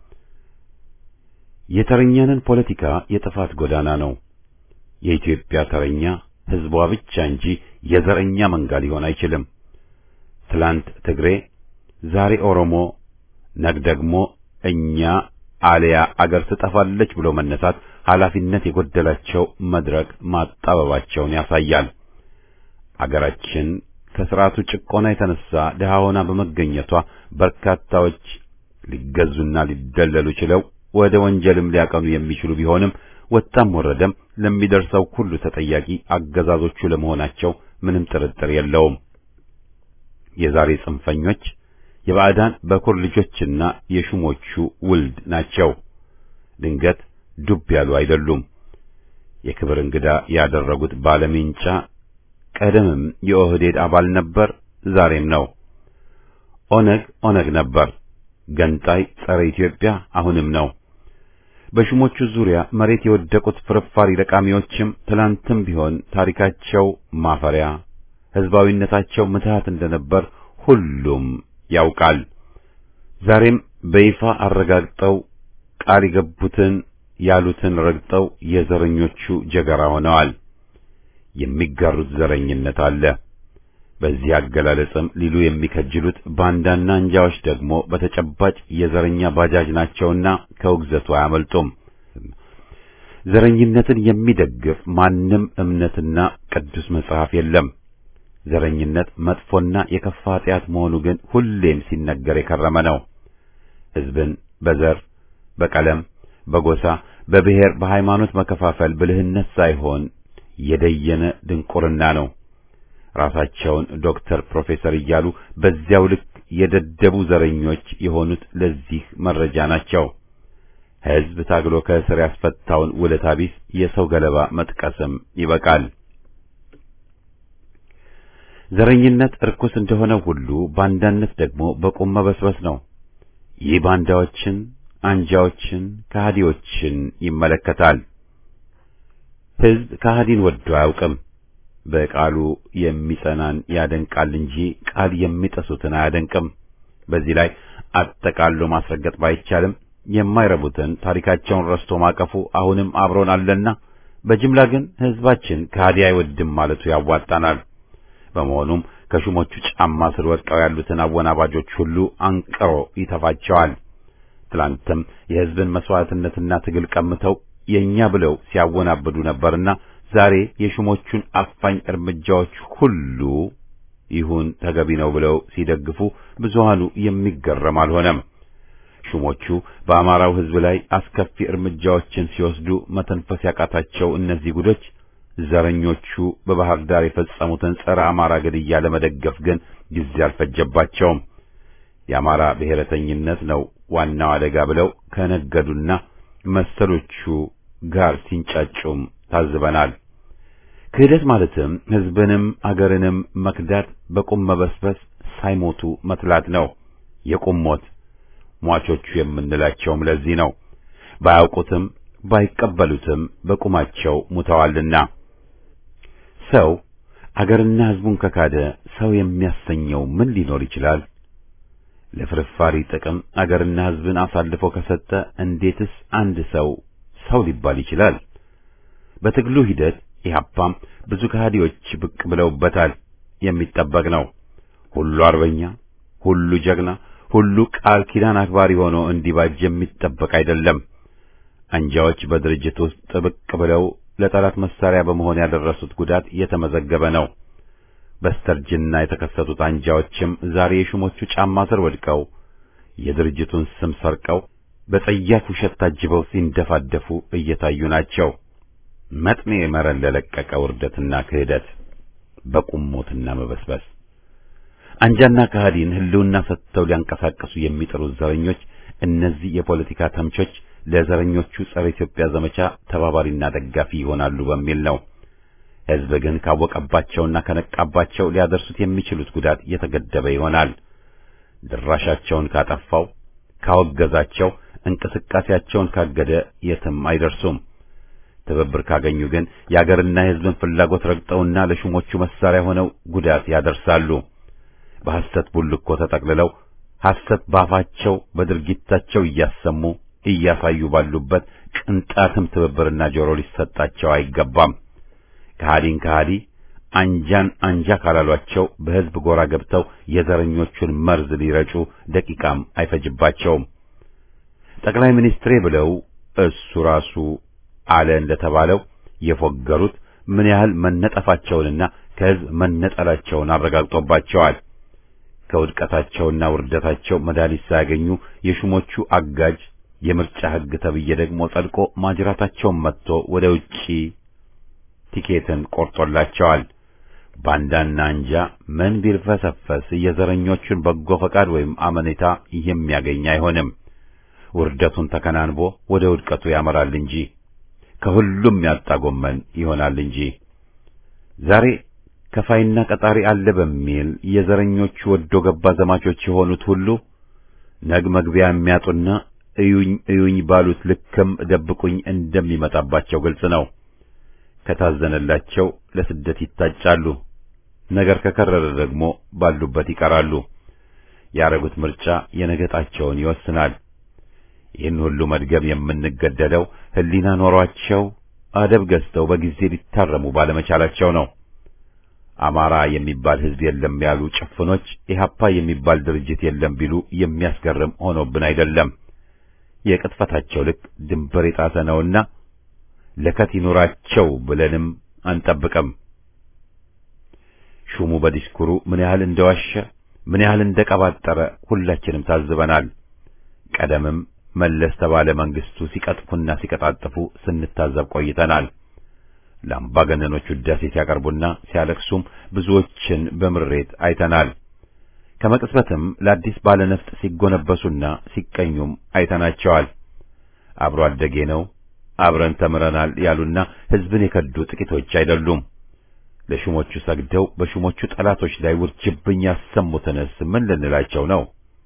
A: የተረኛንን ፖለቲካ የጥፋት ጎዳና ነው። የኢትዮጵያ ተረኛ ሕዝቧ ብቻ እንጂ የዘረኛ መንጋ ሊሆን አይችልም። ትላንት ትግሬ፣ ዛሬ ኦሮሞ፣ ነግ ደግሞ እኛ አልያ አገር ትጠፋለች ብሎ መነሳት ኃላፊነት የጎደላቸው መድረክ ማጣበባቸውን ያሳያል። አገራችን ከስርዓቱ ጭቆና የተነሳ ድሃ ሆና በመገኘቷ በርካታዎች ሊገዙና ሊደለሉ ችለው ወደ ወንጀልም ሊያቀኑ የሚችሉ ቢሆንም ወጣም ወረደም ለሚደርሰው ሁሉ ተጠያቂ አገዛዞቹ ለመሆናቸው ምንም ጥርጥር የለውም። የዛሬ ጽንፈኞች የባዕዳን በኩር ልጆችና የሹሞቹ ውልድ ናቸው። ድንገት ዱብ ያሉ አይደሉም። የክብር እንግዳ ያደረጉት ባለሜንጫ ቀደምም የኦህዴድ አባል ነበር፣ ዛሬም ነው። ኦነግ ኦነግ ነበር፣ ገንጣይ ጸረ ኢትዮጵያ አሁንም ነው። በሹሞቹ ዙሪያ መሬት የወደቁት ፍርፋሪ ለቃሚዎችም ትላንትም ቢሆን ታሪካቸው ማፈሪያ፣ ሕዝባዊነታቸው ምትሃት እንደነበር ሁሉም ያውቃል። ዛሬም በይፋ አረጋግጠው ቃል የገቡትን ያሉትን ረግጠው የዘረኞቹ ጀገራ ሆነዋል። የሚጋሩት ዘረኝነት አለ። በዚህ አገላለጽም ሊሉ የሚከጅሉት ባንዳና እንጃዎች ደግሞ በተጨባጭ የዘረኛ ባጃጅ ናቸውና ከውግዘቱ አያመልጡም። ዘረኝነትን የሚደግፍ ማንም እምነትና ቅዱስ መጽሐፍ የለም። ዘረኝነት መጥፎና የከፋ ኃጢአት መሆኑ ግን ሁሌም ሲነገር የከረመ ነው። ሕዝብን በዘር፣ በቀለም፣ በጎሳ፣ በብሔር፣ በሃይማኖት መከፋፈል ብልህነት ሳይሆን የደየነ ድንቁርና ነው። ራሳቸውን ዶክተር፣ ፕሮፌሰር እያሉ በዚያው ልክ የደደቡ ዘረኞች የሆኑት ለዚህ መረጃ ናቸው። ሕዝብ ታግሎ ከእስር ያስፈታውን ውለታ ቢስ የሰው ገለባ መጥቀስም ይበቃል። ዘረኝነት እርኩስ እንደሆነ ሁሉ ባንዳነት ደግሞ በቁም መበስበስ ነው። ይህ ባንዳዎችን፣ አንጃዎችን፣ ከሃዲዎችን ይመለከታል። ሕዝብ ከሃዲን ወዶ አያውቅም። በቃሉ የሚጸናን ያደንቃል እንጂ ቃል የሚጠሱትን አያደንቅም። በዚህ ላይ አጠቃሎ ማስረገጥ ባይቻልም የማይረቡትን ታሪካቸውን ረስቶ ማቀፉ አሁንም አብሮን አለና በጅምላ ግን ሕዝባችን ከሃዲ አይወድም ማለቱ ያዋጣናል። በመሆኑም ከሹሞቹ ጫማ ስር ወድቀው ያሉትን አወናባጆች ሁሉ አንቅሮ ይተፋቸዋል። ትላንትም የሕዝብን መስዋዕትነትና ትግል ቀምተው የኛ ብለው ሲያወናብዱ ነበርና ዛሬ የሹሞቹን አፋኝ እርምጃዎች ሁሉ ይሁን ተገቢ ነው ብለው ሲደግፉ ብዙሃኑ የሚገረም አልሆነም። ሹሞቹ በአማራው ሕዝብ ላይ አስከፊ እርምጃዎችን ሲወስዱ መተንፈስ ያቃታቸው እነዚህ ጉዶች ዘረኞቹ በባህር ዳር የፈጸሙትን ጸረ አማራ ግድያ ለመደገፍ ግን ጊዜ አልፈጀባቸውም። የአማራ ብሔረተኝነት ነው ዋናው አደጋ ብለው ከነገዱና መሰሎቹ ጋር ሲንጫጩም ታዝበናል። ክህደት ማለትም ሕዝብንም አገርንም መክዳት፣ በቁም መበስበስ፣ ሳይሞቱ መትላት ነው። የቁም ሞት ሟቾቹ የምንላቸውም ለዚህ ነው። ባያውቁትም ባይቀበሉትም በቁማቸው ሙተዋልና ሰው አገርና ሕዝቡን ከካደ ሰው የሚያሰኘው ምን ሊኖር ይችላል? ለፍርፋሪ ጥቅም አገርና ሕዝብን አሳልፎ ከሰጠ እንዴትስ አንድ ሰው ሰው ሊባል ይችላል? በትግሉ ሂደት ኢህአፓም ብዙ ከሃዲዎች ብቅ ብለውበታል። የሚጠበቅ ነው። ሁሉ አርበኛ፣ ሁሉ ጀግና፣ ሁሉ ቃል ኪዳን አክባሪ ሆኖ እንዲባጅ የሚጠበቅ አይደለም። አንጃዎች በድርጅት ውስጥ ብቅ ብለው ለጠላት መሳሪያ በመሆን ያደረሱት ጉዳት የተመዘገበ ነው። በስተርጅና የተከሰቱት አንጃዎችም ዛሬ የሹሞቹ ጫማ ስር ወድቀው የድርጅቱን ስም ሰርቀው በጸያፍ ውሸት ታጅበው ሲንደፋደፉ እየታዩ ናቸው። መጥኔ መረን ለለቀቀ ውርደትና ክህደት በቁሞትና መበስበስ አንጃና ከሃዲን ህልውና ሰጥተው ሊያንቀሳቀሱ የሚጥሩት ዘረኞች እነዚህ የፖለቲካ ተምቾች ለዘረኞቹ ጸረ ኢትዮጵያ ዘመቻ ተባባሪና ደጋፊ ይሆናሉ በሚል ነው። ሕዝብ ግን ካወቀባቸውና ከነቃባቸው ሊያደርሱት የሚችሉት ጉዳት የተገደበ ይሆናል። ድራሻቸውን ካጠፋው፣ ካወገዛቸው፣ እንቅስቃሴያቸውን ካገደ የትም አይደርሱም። ትብብር ካገኙ ግን የአገርና የሕዝብን ፍላጎት ረግጠውና ለሹሞቹ መሳሪያ ሆነው ጉዳት ያደርሳሉ። በሐሰት ቡልኮ ተጠቅልለው ሐሰት ባፋቸው በድርጊታቸው እያሰሙ እያሳዩ ባሉበት ቅንጣትም ትብብርና ጆሮ ሊሰጣቸው አይገባም። ከሃዲን ከሃዲ አንጃን አንጃ ካላሏቸው በሕዝብ ጎራ ገብተው የዘረኞቹን መርዝ ሊረጩ ደቂቃም አይፈጅባቸውም። ጠቅላይ ሚኒስትሬ ብለው እሱ ራሱ አለ እንደተባለው የፎገሩት ምን ያህል መነጠፋቸውንና ከሕዝብ መነጠላቸውን አረጋግጦባቸዋል። ከውድቀታቸውና ውርደታቸው መድኃኒት ሳያገኙ የሹሞቹ አጋጅ የምርጫ ሕግ ተብዬ ደግሞ ጸድቆ ማጅራታቸውን መጥቶ ወደ ውጪ ቲኬትን ቆርጦላቸዋል። ባንዳና አንጃ ምን ቢልፈሰፈስ የዘረኞቹን በጎ ፈቃድ ወይም አመኔታ የሚያገኝ አይሆንም። ውርደቱን ተከናንቦ ወደ ውድቀቱ ያመራል እንጂ ከሁሉም ያጣ ጎመን ይሆናል እንጂ ዛሬ ከፋይና ቀጣሪ አለ በሚል የዘረኞቹ ወዶ ገባ ዘማቾች የሆኑት ሁሉ ነግ መግቢያ የሚያጡና እዩኝ እዩኝ ባሉት ልክም ደብቁኝ እንደሚመጣባቸው ግልጽ ነው። ከታዘነላቸው ለስደት ይታጫሉ። ነገር ከከረረ ደግሞ ባሉበት ይቀራሉ። ያረጉት ምርጫ የነገጣቸውን ይወስናል። ይህን ሁሉ መድገም የምንገደደው ሕሊና ኖሯቸው አደብ ገዝተው በጊዜ ሊታረሙ ባለመቻላቸው ነው። አማራ የሚባል ሕዝብ የለም ያሉ ጭፍኖች ኢህአፓ የሚባል ድርጅት የለም ቢሉ የሚያስገርም ሆኖብን አይደለም። የቅጥፈታቸው ልክ ድንበር የጣሰ ነውና ለከት ይኑራቸው ብለንም አንጠብቅም። ሹሙ በዲስኩሩ ምን ያህል እንደዋሸ ምን ያህል እንደቀባጠረ ሁላችንም ታዝበናል። ቀደምም መለስ ተባለ መንግስቱ ሲቀጥፉና ሲቀጣጥፉ ስንታዘብ ቆይተናል። ለአምባገነኖች ውዳሴ ሲያቀርቡና ሲያለቅሱም ብዙዎችን በምሬት አይተናል። ከመቅጽበትም ለአዲስ ባለነፍጥ ሲጎነበሱና ሲቀኙም አይተናቸዋል። አብሮ አደጌ ነው አብረን ተምረናል ያሉና ሕዝብን የከዱ ጥቂቶች አይደሉም። ለሹሞቹ ሰግደው በሹሞቹ ጠላቶች ላይ ውርጅብኝ ያሰሙትንስ ምን ልንላቸው ነው?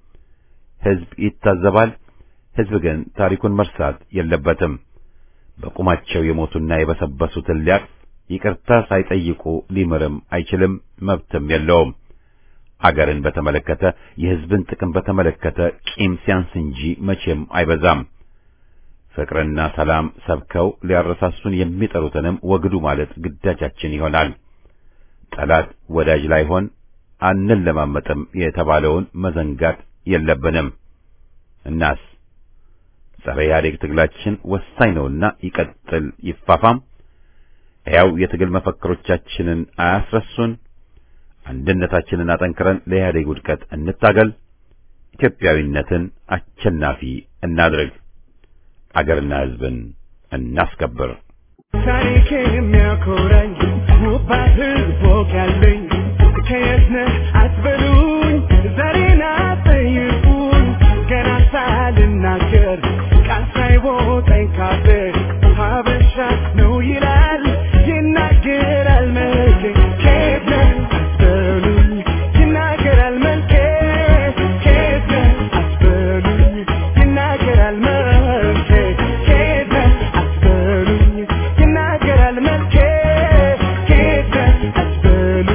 A: ሕዝብ ይታዘባል። ሕዝብ ግን ታሪኩን መርሳት የለበትም። በቁማቸው የሞቱና የበሰበሱትን ሊያቅፍ ይቅርታ ሳይጠይቁ ሊምርም አይችልም፣ መብትም የለውም። አገርን በተመለከተ የሕዝብን ጥቅም በተመለከተ ቂም ሲያንስ እንጂ መቼም አይበዛም። ፍቅርና ሰላም ሰብከው ሊያረሳሱን የሚጠሩትንም ወግዱ ማለት ግዳጃችን ይሆናል። ጠላት ወዳጅ ላይሆን አንለማመጥም የተባለውን መዘንጋት የለብንም። እናስ ጸረ ኢህአዴግ ትግላችን ወሳኝ ነውና ይቀጥል፣ ይፋፋም። ሕያው የትግል መፈክሮቻችንን አያስረሱን። አንድነታችንን አጠንክረን ለኢህአዴግ ውድቀት እንታገል። ኢትዮጵያዊነትን አሸናፊ እናድርግ። አገርና ሕዝብን እናስከብር።
B: ታሪክ የሚያኮራኝ ውብ ባህል ፎቅ ያለኝ ከየት ነህ አትበሉኝ፣ ዛሬን አትጠይቁኝ። ገና ሳልናገር ቃል ሳይወጣኝ ካፌ ሀበሻ ነው ይላል ይናገራል መልኬ። ከየት ነህ አትበሉኝ፣ ይናገራል መልኬ። ከየት ነህ አትበሉኝ፣ ይናገራል መልኬ። ከየት ነህ አትበሉኝ፣ ይናገራል መልኬ። ከየት ነህ አትበሉኝ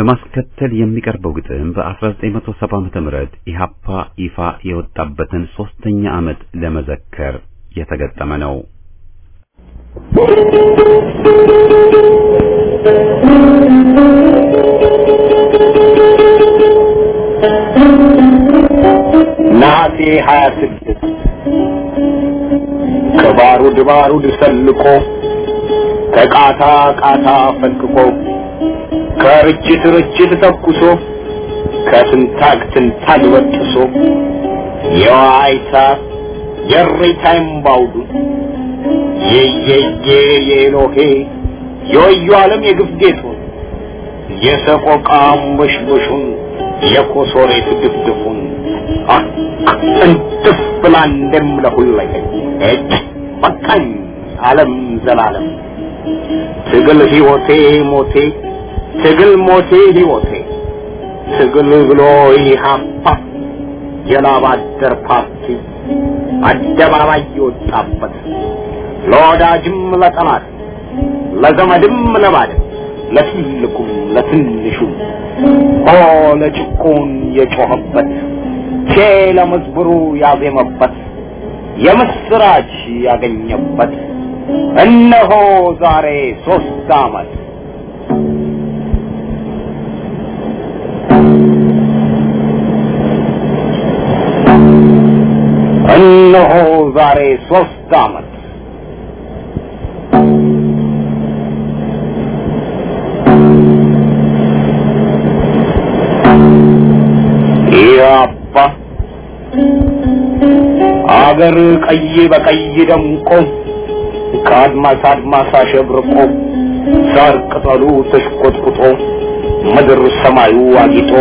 A: በማስከተል የሚቀርበው ግጥም በ1970 ዓመተ ምህረት ኢሃፓ ይፋ የወጣበትን ሶስተኛ ዓመት ለመዘከር የተገጠመ ነው።
C: ነሐሴ 26 ከባሩድ ባሩድ ሰልቆ ከቃታ ቃታ ፈንቅቆ ከርችት ርችት ተኩሶ ከትንታግ ትንታግ በጥሶ የዋይታ የሬታ እምባውዱ የየየ የኤሎሄ የወዩ ዓለም የግፍ ጌጡን የሰቆቃ አንበሽበሹን የኮሶሬት ድፍድፉን እንትፍ ብላ እንደምለሁለኝ እጅ በቃኝ ዓለም ዘላለም ትግል ሕይወቴ ሞቴ ትግል ሞቴ ሕይወቴ ትግል ብሎ ኢህአፓ የላብ አደር ፓርቲ አደባባይ የወጣበት ለወዳጅም ለጠላት ለዘመድም ለባድም ለትልቁም ለትንሹም ሆ ለጭቁን የጮኸበት ቼ ለመዝሙሩ ያዜመበት የምስራች ያገኘበት እነሆ ዛሬ ሶስት ዓመት እነሆ ዛሬ ሶስት ዓመት ያባ አገር ቀይ በቀይ ደምቆ ከአድማስ አድማስ አሸብርቆ ሳር ቅጠሉ ተሽቆጥቁጦ ምድር ሰማዩ አጊጦ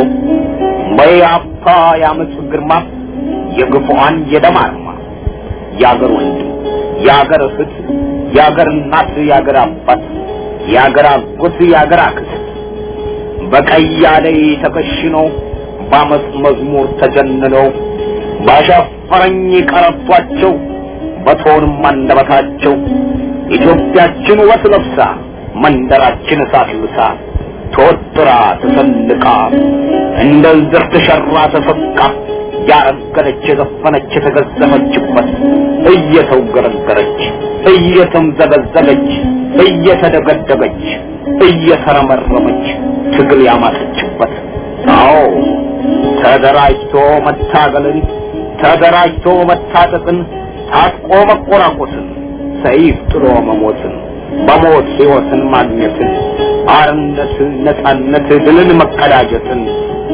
C: በያፓ ያመፅ ግርማ የግፉአን የደም አርማ የአገር ወንድም የአገር እህት የአገር እናት የአገር አባት የአገር አጎት የአገር አክስት በቀይ አደይ ተከሽኖ በአመፅ መዝሙር ተጀንነው ባሻፈረኝ ቀረቷቸው በቶንም አንደበታቸው ኢትዮጵያችን ውበት ለብሳ መንደራችን እሳት ልብሳ ተወጥራ ተሰልቃ እንደ ዝር ተሸራ ተሰቃ ያረገለች የዘፈነች የተገዘፈችበት እየተውገረገረች እየተምዘገዘገች እየተደገደገች እየተረመረመች ትግል ያማጠችበት አዎ ተደራጅቶ መታገልን ተደራጅቶ መታጠቅን ታጥቆ መቆራቆስን ሰይፍ ጥሎ መሞትን በሞት ሕይወትን ማግኘትን አርነትን ነጻነት ድልን መቀዳጀትን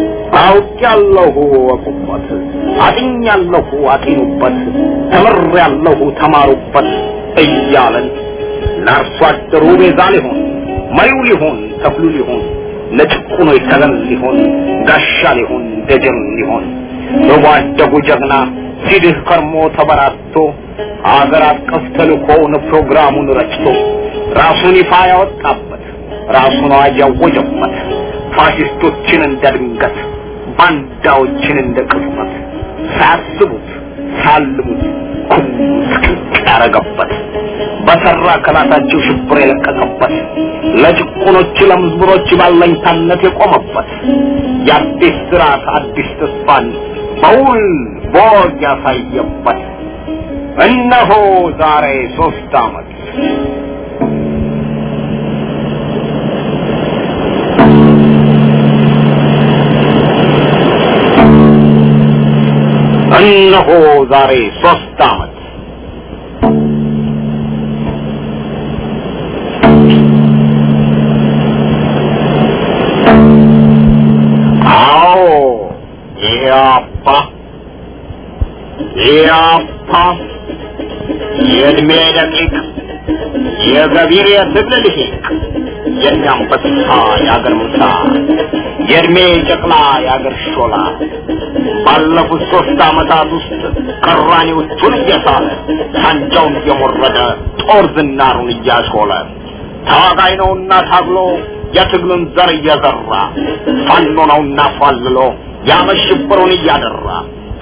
C: አውቄያለሁ ወቁበት አጥኛለሁ አጢኑበት ተምሬያለሁ ተማሩበት እያለን ለአርሶ አደሩ ቤዛ ሊሆን መሪው ሊሆን ተክሉ ሊሆን ለጭቁኖች ተገን ሊሆን ጋሻ ሊሆን ደጀን ሊሆን በጓደጉ ጀግና ሲድህ ከርሞ ተበራቶ አገር አቀፍ ተልእኮውን ፕሮግራሙን ረጭቶ ራሱን ይፋ ያወጣበት ራሱን አዋጅ ያወጀበት ፋሽስቶችን እንደ ድንገት ባንዳዎችን እንደ ቅጽበት ሳያስቡት ሳልሙት ኩም ስቅቅ ያረገበት በሰራ ከላታቸው ሽብር የለቀቀበት ለጭቁኖች ለምዝብሮች ባለኝታነት የቆመበት የአዲስ ስርዓት አዲስ ተስፋን በውል ቦግ ያሳየበት እነሆ ዛሬ ሶስት ዓመት እነሆ ዛሬ ሶስት ዓመት አዎ ኢያፓ ኢያፓ የእድሜ ደቂቅ የገቢር የትግል ልሂቅ የእኛንበሳ የአገር ምሳ የእድሜ ጨቅላ የአገር ሾላ ባለፉት ሶስት ዓመታት ውስጥ ቀራኔዎቹን እየሳለ ሳንጃውን እየሞረደ ጦር ዝናሩን እያሾለ ታጋይ ነውና ታግሎ የትግሉን ዘር እየዘራ ፋኖ ነውና ፏልሎ ያመሽብሩን እያደራ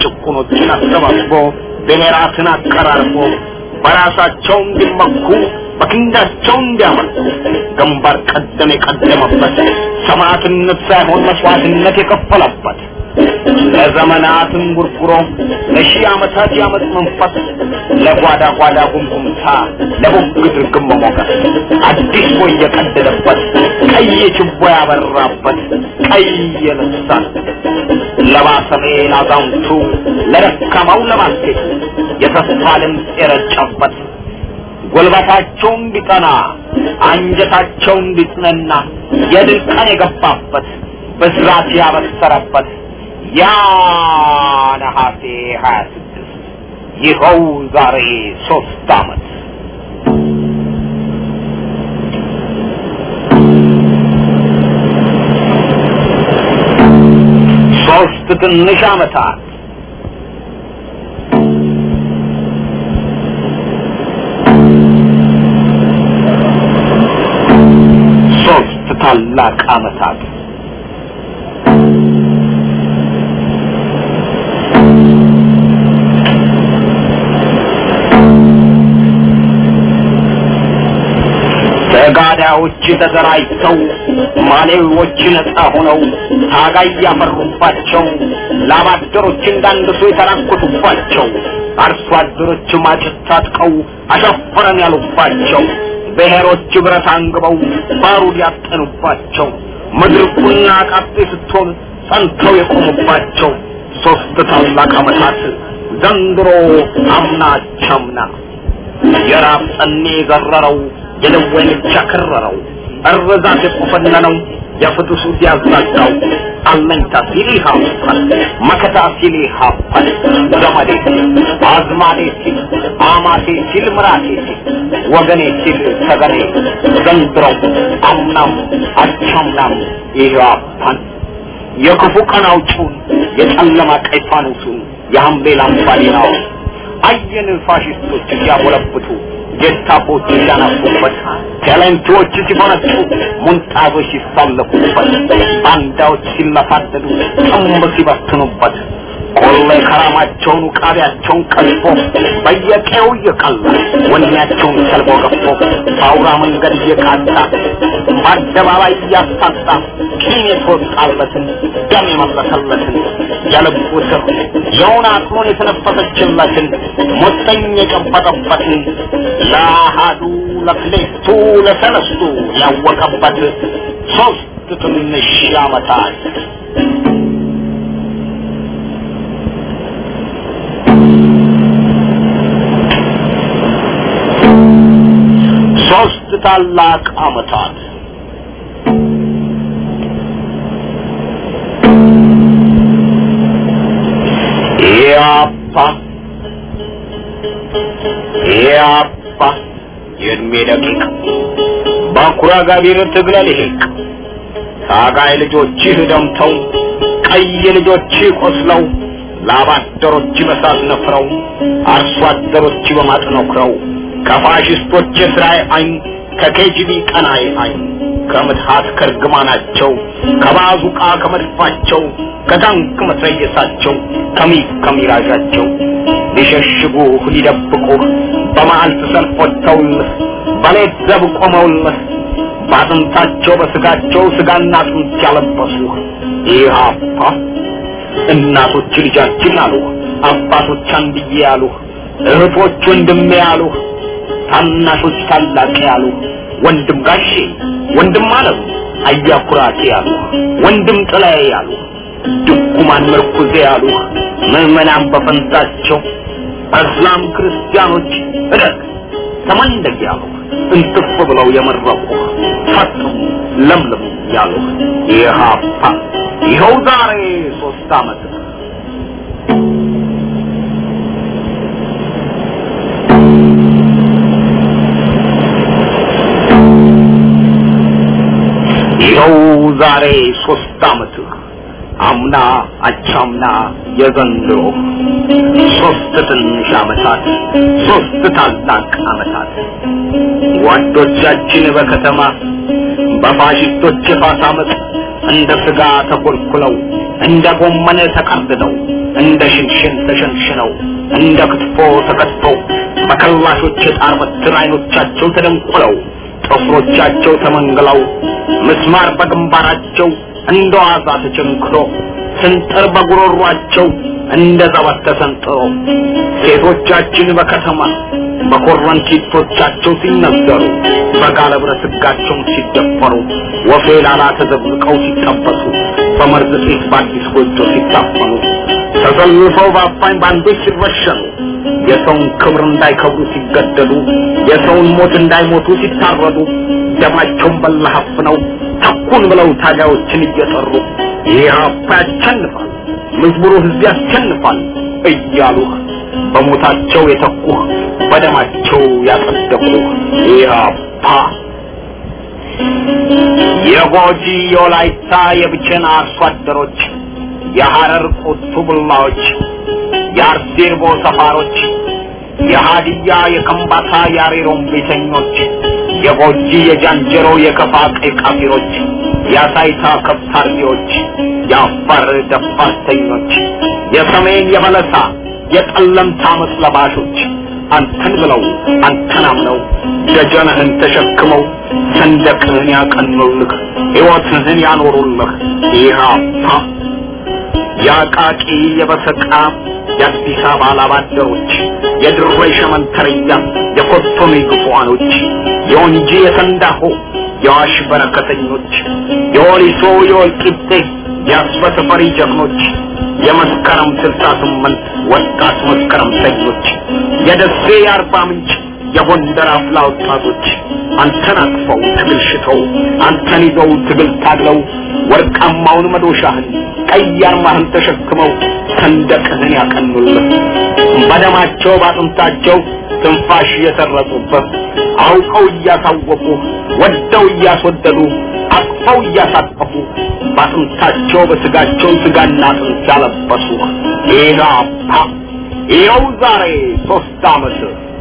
C: ጭቁኖችን አሰባስቦ ብሔራትን አቀራርቦ በራሳቸው እንዲመኩ በክንዳቸው እንዲያመልኩ ግንባር ቀደም የቀደመበት ሰማዕትነት ሳይሆን መስዋዕትነት የከፈለበት ለዘመናት እንጉርጉሮ ለሺህ ዓመታት ያመት መንፈስ ለጓዳ ጓዳ ጉምጉምታ ለቦግ ድርግም መሞገስ አዲስ ቦይ የቀደደበት ቀይ ችቦ ያበራበት ቀይ ልሳን ለባሰሜ ላዛውንቱ ለደካማው ለማስኬት የተስፋ ድምፅ የረጨበት ጉልበታቸው እንዲጠና አንጀታቸው እንዲጽነና የድል ቀን የገባበት ብስራት ያበሰረበት ያ ነሐሴ ሀያ ስድስት ይኸው ዛሬ ሶስት ዓመት ሶስት ትንሽ ዓመታት ሶስት ታላቅ ዓመታት ተጋዳዮች ተደራጅተው ማሌዎች ነፃ ሆነው ታጋይ ያፈሩባቸው ላባደሮች እንዳንድሱ የተራኮቱባቸው አርሶ አደሮች ማጭት ታጥቀው አሸፈረን ያሉባቸው ብሔሮች ብረት አንግበው ባሩድ ያጠኑባቸው ምድር ቁና ቃጤ ስትሆን ጸንተው የቆሙባቸው ሶስት ታላቅ ዓመታት ዘንድሮ አምና ቻምና የራብ ጠኔ የዘረረው የደዌ ልጅ ያከረረው እርዛት የቆፈነነው የፍትሱ ሲያዛጋው አለኝታ ሲል ይሃፋል መከታ ሲል ይሃፋል ዘመዴ ሲል አዝማዴ ሲል አማቴ ሲል ምራቴ ሲል ወገኔ ሲል ሰገኔ ዘንድሮው አምናም አቻምናም ይሃፋል የክፉ ቀን አውጪውን የጨለማ ቀይ ፋኖሱን የሐምሌ ላምባዲናውን አየን ፋሽስቶች ሲያጎለብቱ ጌስታፖች ሲያናፉበት ቴሌንቶች ሲፈነጩ ሙንጣዞች ሲሳለፉበት ባንዳዎች ሲለፋደዱ ጥምብ ሲበትኑበት ቆሌ ከራማቸውን ውቃቢያቸውን ቀልፎ በየቀው እየቀላ ወኔያቸውን ሰልቦ ገፎ በአውራ መንገድ እየቃጣ በአደባባይ እያሳጣ ቂም የተወጣለትን ደም የመለሰለትን የልቡ ስር የውን አቅሙን የተነፈሰችለትን ሞተኝ የጨበጠበትን ለአሃዱ ለክሌቱ ለሰለስቱ ያወቀበት ሶስት ትንሽ ዓመታት ሶስት ታላቅ ዓመታት ያፓ ያፓ የእድሜ ደቂቅ በኩራ ጋቢር ትግለ ልሂቅ ታጋይ ልጆችህ ደምተው ቀይ ልጆችህ ቆስለው ላባደሮች በሳት ነፍረው አርሶ አደሮች በማጥነክረው ከፋሽስቶች የስራይ አይን ከኬጂቢ ቀናይ አይን ከምትሃት ከርግማናቸው ከባዙቃ ከመድፋቸው ከታንክ መትረየሳቸው ከሚግ ከሚራዣቸው ሊሸሽጉህ ሊደብቁህ በመዓልት ሰልፍ ወጥተውልህ በሌት ዘብ ቆመውልህ በአጥንታቸው በስጋቸው ስጋና አጥንት ያለበሱህ ኢህአፓ እናቶች ልጃችን አሉህ አባቶች አንድዬ ያሉህ እህቶች ወንድሜ ያሉህ ታናሾች ታላቅ ያሉ ወንድም ጋሼ ወንድም አለም አያኩራቴ ያሉ ወንድም ጥላዬ ያሉ ድኩማን ምርኩዜ ያሉ ምዕመናን በፈንታቸው እስላም ክርስቲያኖች እደግ ተመንደግ ያሉ እንትፍ ብለው የመረቁ ፈጡ ለምልሙ ያሉ ይሃፓ ይኸው ዛሬ ሶስት ዓመት ይኸው ዛሬ ሶስት ዓመት አምና አቻምና የዘንድሮ ሶስት ትንሽ ዓመታት ሶስት ታላቅ ዓመታት ጓዶቻችን በከተማ በፋሽስቶች የፋስ ዓመት እንደ ስጋ ተኮልኩለው እንደ ጎመን ተቀርድደው እንደ ሽንሽን ተሸንሽነው እንደ ክትፎ ተከትፈው በከላሾች የጣር በትር አይኖቻቸው ተደንቁለው ጥፍሮቻቸው ተመንግለው ምስማር በግንባራቸው እንደ ዋዛ ተቸንክሮ ስንጥር በጉሮሯቸው እንደ ዘበት ተሰንጥሮ ሴቶቻችን በከተማ በኮረንቲቶቻቸው ሲነዘሩ በጋለ ብረት ሕጋቸውን ሲደፈሩ ወፌ ላላ ተዘብቀው ሲጠበሱ በመርዝ ጤፍ በአዲስ ጎጆ ሲታፈኑ ተሰልፈው በአፋኝ ባንዶች ሲረሸኑ የሰውን ክብር እንዳይከብሩ ሲገደሉ የሰውን ሞት እንዳይሞቱ ሲታረዱ ደማቸውን በለሀፍ ነው ተኩን ብለው ታጋዮችን እየጠሩ ኢህአፓ ያሸንፋል፣ መዝሙሩ ህዝብ ያሸንፋል እያሉህ በሞታቸው የተኩህ በደማቸው ያጸደቁህ ኢህአፓ የጎጂ የወላይታ የብቸና አርሶ አደሮች የሐረር ቁቱ ቡላዎች የአርሴርቦ ሰፋሮች የሃዲያ የከምባታ የአሬሮም ቤተኞች የጎጂ የጃንጀሮ የከፋ ቀይ ቃፊሮች የአሳይታ ከብት አርቢዎች የአፋር ደፋርተኞች የሰሜን የበለሳ የጠለምታ አመፅ ለባሾች አንተን ብለው አንተን አምነው ደጀንህን ተሸክመው ሰንደቅህን ያቀኑልህ ሕይወትህን ያኖሩልህ ኢህአፓ የአቃቂ የበሰቃ የአዲስ አበባ ላባደሮች የድሮ የሸመንተርያ የኮቶኔ ግፉዋኖች የወንጂ የሰንዳሆ የዋሽ በረከተኞች የወሊሶ የወልቂጤ የአስበተፈሪ ጀግኖች የመስከረም ስልሳ ስምንት ወጣት መስከረምተኞች የደሴ የአርባ ምንጭ የጎንደር አፍላ ወጣቶች አንተን አቅፈው ትግል ሽተው አንተን ይዘው ትግል ታግለው ወርቃማውን መዶሻህን ቀይ አርማህን ተሸክመው ሰንደቅህን ያቀኑልህ በደማቸው ባጥንታቸው ትንፋሽ እየሰረጹበት አውቀው እያሳወቁ ወደው እያስወደዱ አቅፈው እያሳቀፉ ባጥንታቸው በስጋቸው ስጋና አጥንት ያለበሱ ኢህአፓ ይኸው ዛሬ ሶስት ዓመት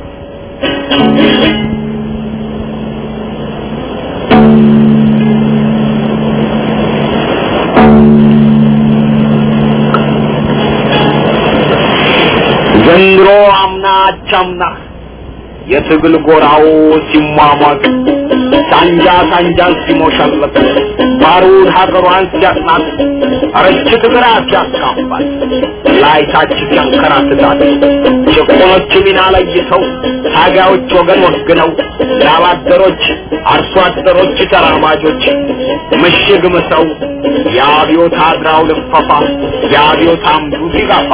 C: ዘንድሮ አምና አቻምና የትግል ጎራው ሲሟሟቅ ሳንጃ ሳንጃን ሲሞሸለት ባሩድ ሀገሯን ሲያጥናት ረችት ግራ ሲያስካፋል ላይታች ሲያንከራትታት ጭቁኖች ሚና ለይተው ታጋዮች ወገን ወግነው ላባደሮች አርሶ አደሮች ተራማጆች ምሽግ ምሰው የአብዮት አድራው ልፈፋ የአብዮት አምዱ ሲጋፋ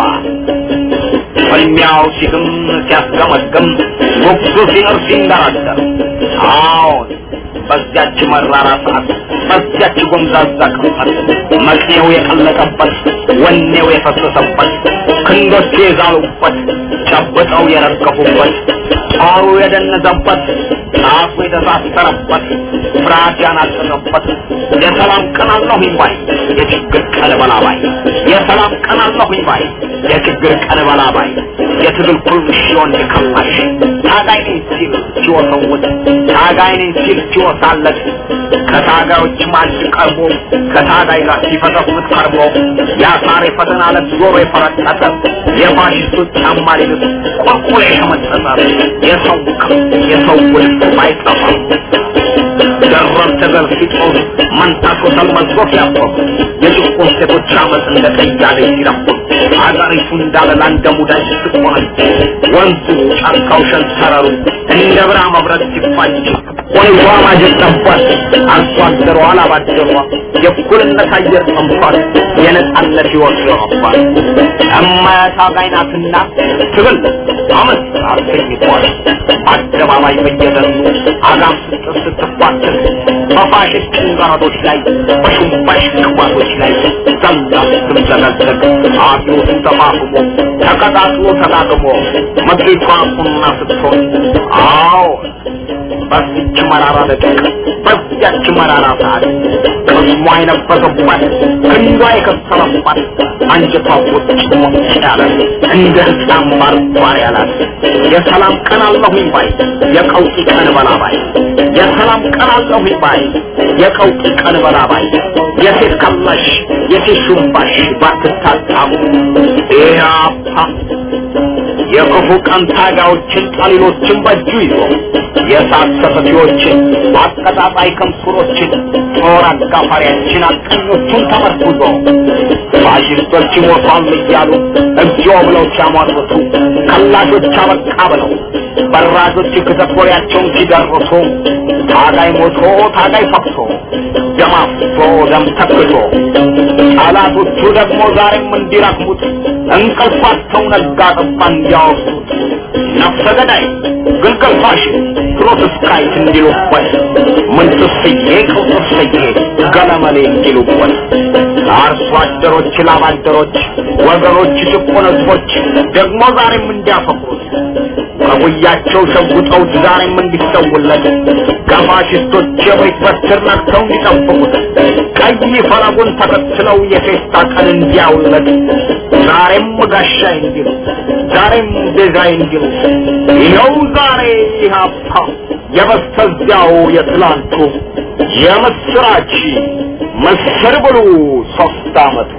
C: ፍልሚያው ሲግም ሲያስገመግም ጉጉ ሲኖር ሲንደራደር አዎን በዚያች መራራ ሰዓት በዚያች ጎምዛዛ ቅጽበት መቅኔው የቀለጠበት ወኔው የፈሰሰበት ክንዶቹ የዛሉበት ጨብጠው የረገፉበት ጦሩ የደነዘበት ጣፉ የተሳሰረበት ፍርሃት ያናጠረበት የሰላም ቀን አለሁኝ ባይ የችግር ቀን በላባይ የሰላም ቀን አለሁኝ ባይ የችግር ቀን በላባይ የትግል ኩርሽ ወንድ ከማሽ ታጋይ ነኝ ሲል ሲወሰውት ታጋይ ነኝ ሲል ሲወሳለት ከታጋዮች ማጅ ቀርቦ ከታጋይ ጋር ሲፈተፍት ቀርቦ የአሳር የፈተና ዕለት ዞሮ የፈረጠጠ የፋሽስቶች ጫማ ሊልስ ቁልቁል የሸመጠጠ የሰው ክም የሰው ውልፍ ባይጠፋ ደረብ ተገል ሲጦር መንታሾ ተልመዝጎ ሲያቆም የጭቁን ሴቶች አመፅ እንደ ቀያደ ሲረቁም አገሪቱ እንዳለላ እንደ ሙዳይ ስትቆነጅ ወንዙ ጫካው ሸንተረሩ እንደ ብራ መብረት ሲፋጅ ወይቷ ማጀት ጠቧት አርሶ አደሯ አላባደሯ የእኩልነት አየር ጠምቷት የነጻነት ሕይወት ይሆነባል እማያት አጋይ ናትና ትግል አመት አሰኝቷል በአደባባይ በየደኑ አጋም ስትር ስትፋትል በፋሽስት ጭንጋሮች ላይ በሹምባሽ ቅባቶች ላይ ዘላ ስትዘገዘግ አብዮትን ተፋፍሞ ተቀጣጥሎ ተጋግሞ ምድሪቷ ቁና ስትሆን አዎ በዚች መራራ ደቂቅ በዚያች መራራ ሰዓት ቅስሟ የነበረባት ክንዷ የከሰረባት አንጀቷ ቁጭ ሞጭ ያለ እንደ ህፃን ባርባር ያላት የሰላም ቀን አለሁኝ ባይ የቀውጢ ቀን በላባይ የሰላም ቀን አለሁኝ ባይ የቀውጢ ቀን በላባይ የሴት ከላሽ የሴት ሹምባሽ ባትታጣሙ ኢያፓ የክፉ ቀን ታጋዮችን ጠሊሎችን በእጁ ይዞ የእሳት ሰፈፊዎችን አቀጣጣይ ከምሱሮችን ጦር አጋፋሪያችን አቀኞቹን ተመርኩዞ ፋሽስቶች ሞቷል እያሉ እግዚኦ ብለው ሲያሟርቱ ከላሾች አበቃ ብለው በራጆች ክተኮሪያቸውን ሲደርሱ ታጋይ ሞቶ ታጋይ ፈቅሶ ደም አፍሶ ደም ተክቶ ጠላቶቹ ደግሞ ዛሬም እንዲረክሙት እንቅልፋቸው ነጋ ጠባ እንዲያወሱት ነፍሰ ገዳይ ግልገል ፋሽስት ትሮትስካይት እንዲሉበት ምንትስዬ ቅውጥስዬ ገለመሌ እንዲሉበት አርሶ አደሮች ላባደሮች ወገኖች ጭቁን ህዝቦች ደግሞ ዛሬም እንዲያፈቅሩት ከጉያቸው ሸጉጠውት ዛሬም እንዲሰውለት ከፋሽስቶች የቤት በትር ነክተው እንዲጠብቁት ቀይ ፈረጉን ተከትለው የፌስታ ቀን እንዲያውለት ዛሬም ጋሻ እንዲሉ ዛሬም ዴዛይ እንዲሉ ይኸው ዛሬ ኢህአፓ የበስተዚያው የትላንቱ የምስራች ምስር ብሉ ሶስት አመቱ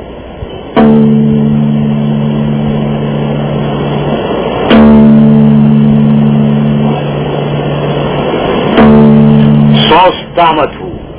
C: ሶስት አመቱ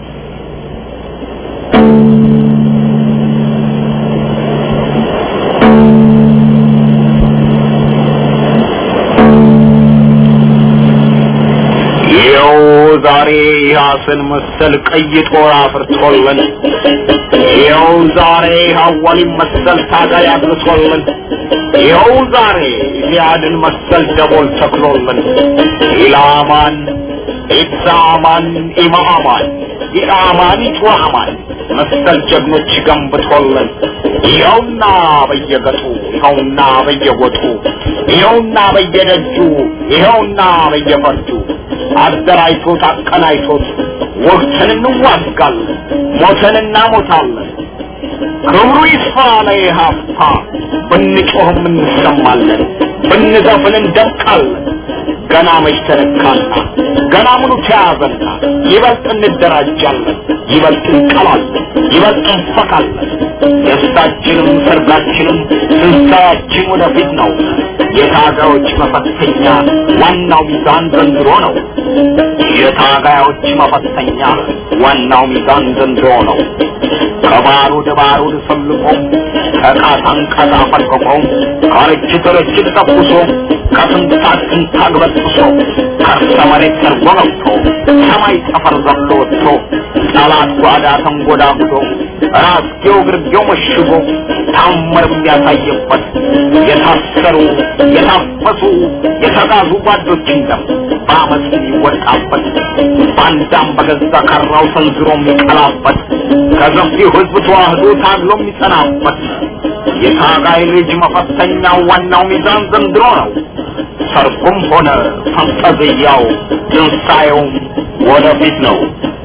C: ይኸው ዛሬ ያስን መሰል ቀይ ጦር አፍርቶልን ይኸው ዛሬ ሐዋሊን መሰል ታጋይ አድርሶልን ይኸው ዛሬ ዚያድን መሰል ደቦል ተክሎልን ኢላማን ኢትዛማን ኢማማን ኢአማን ኢትዋማን መሰል ጀግኖች ገንብቶልን ይኸውና በየገጡ ይኸውና በየጎጡ ይኸውና በየደጁ ይኸውና በየፈርጁ አደራጅቶት አቀናጅቶት ወቅትን እንዋጋለን ሞተን እናሞታለን ክብሩ ይስፋ ለኢህአፓ ብንጮህም እንሰማለን ብንዘፍን እንደምቃለን ገና መች ተነካና ገና ምኑ ተያዘና ይበልጥ እንደራጃለን ይበልጥ እንቀላለን ይበልጥ እንፈካለን ደስታችንም ሰርጋችንም ትንሣኤያችን ወደፊት ነው የታጋዮች መፈተኛ ዋናው ሚዛን ዘንድሮ ነው የታጋዮች መፈተኛ ዋናው ሚዛን ዘንድሮ ነው ከባሩድ ባሩድ ሰልቆ ከቃታን ቃታ ፈልቅቆ ከርችት ርችት ተኩሶ ከትንታግ ትንታግ በጥሶ ከርሰ መሬት ሰርጎ ገብቶ ሰማይ ጠፈር ዘሎ ወጥቶ ጠላት ጓዳ ተንጎዳጉዶ ራስጌው ግርጌው መሽጎ ታምር የሚያሳየበት የታሰሩ የታፈሱ የተጋዙ ጓዶችን ደም በአመፅ የሚወጣበት ባንዳም በገዛ ካራው ሰንዝሮ የሚቀላበት ከሰፊው ህዝብ ተዋህዶ ታግሎ የሚጸናበት የታጋይ ልጅ መፈተኛው ዋናው ሚዛን ዘንድሮ ነው። ሰርጉም ሆነ ፈንጠዝያው ትንሣኤውም ወደፊት ነው።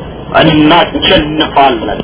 C: እናሸንፋለን።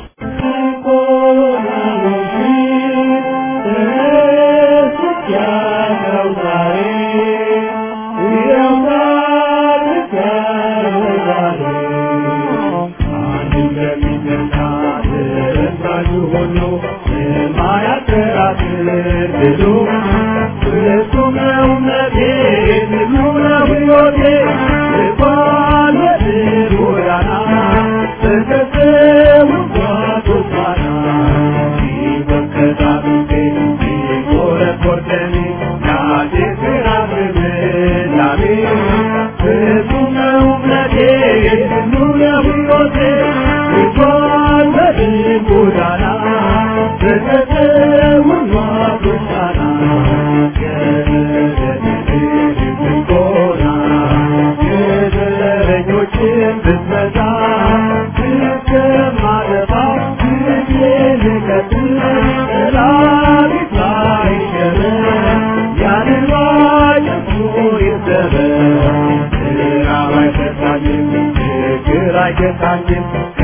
B: I guess I can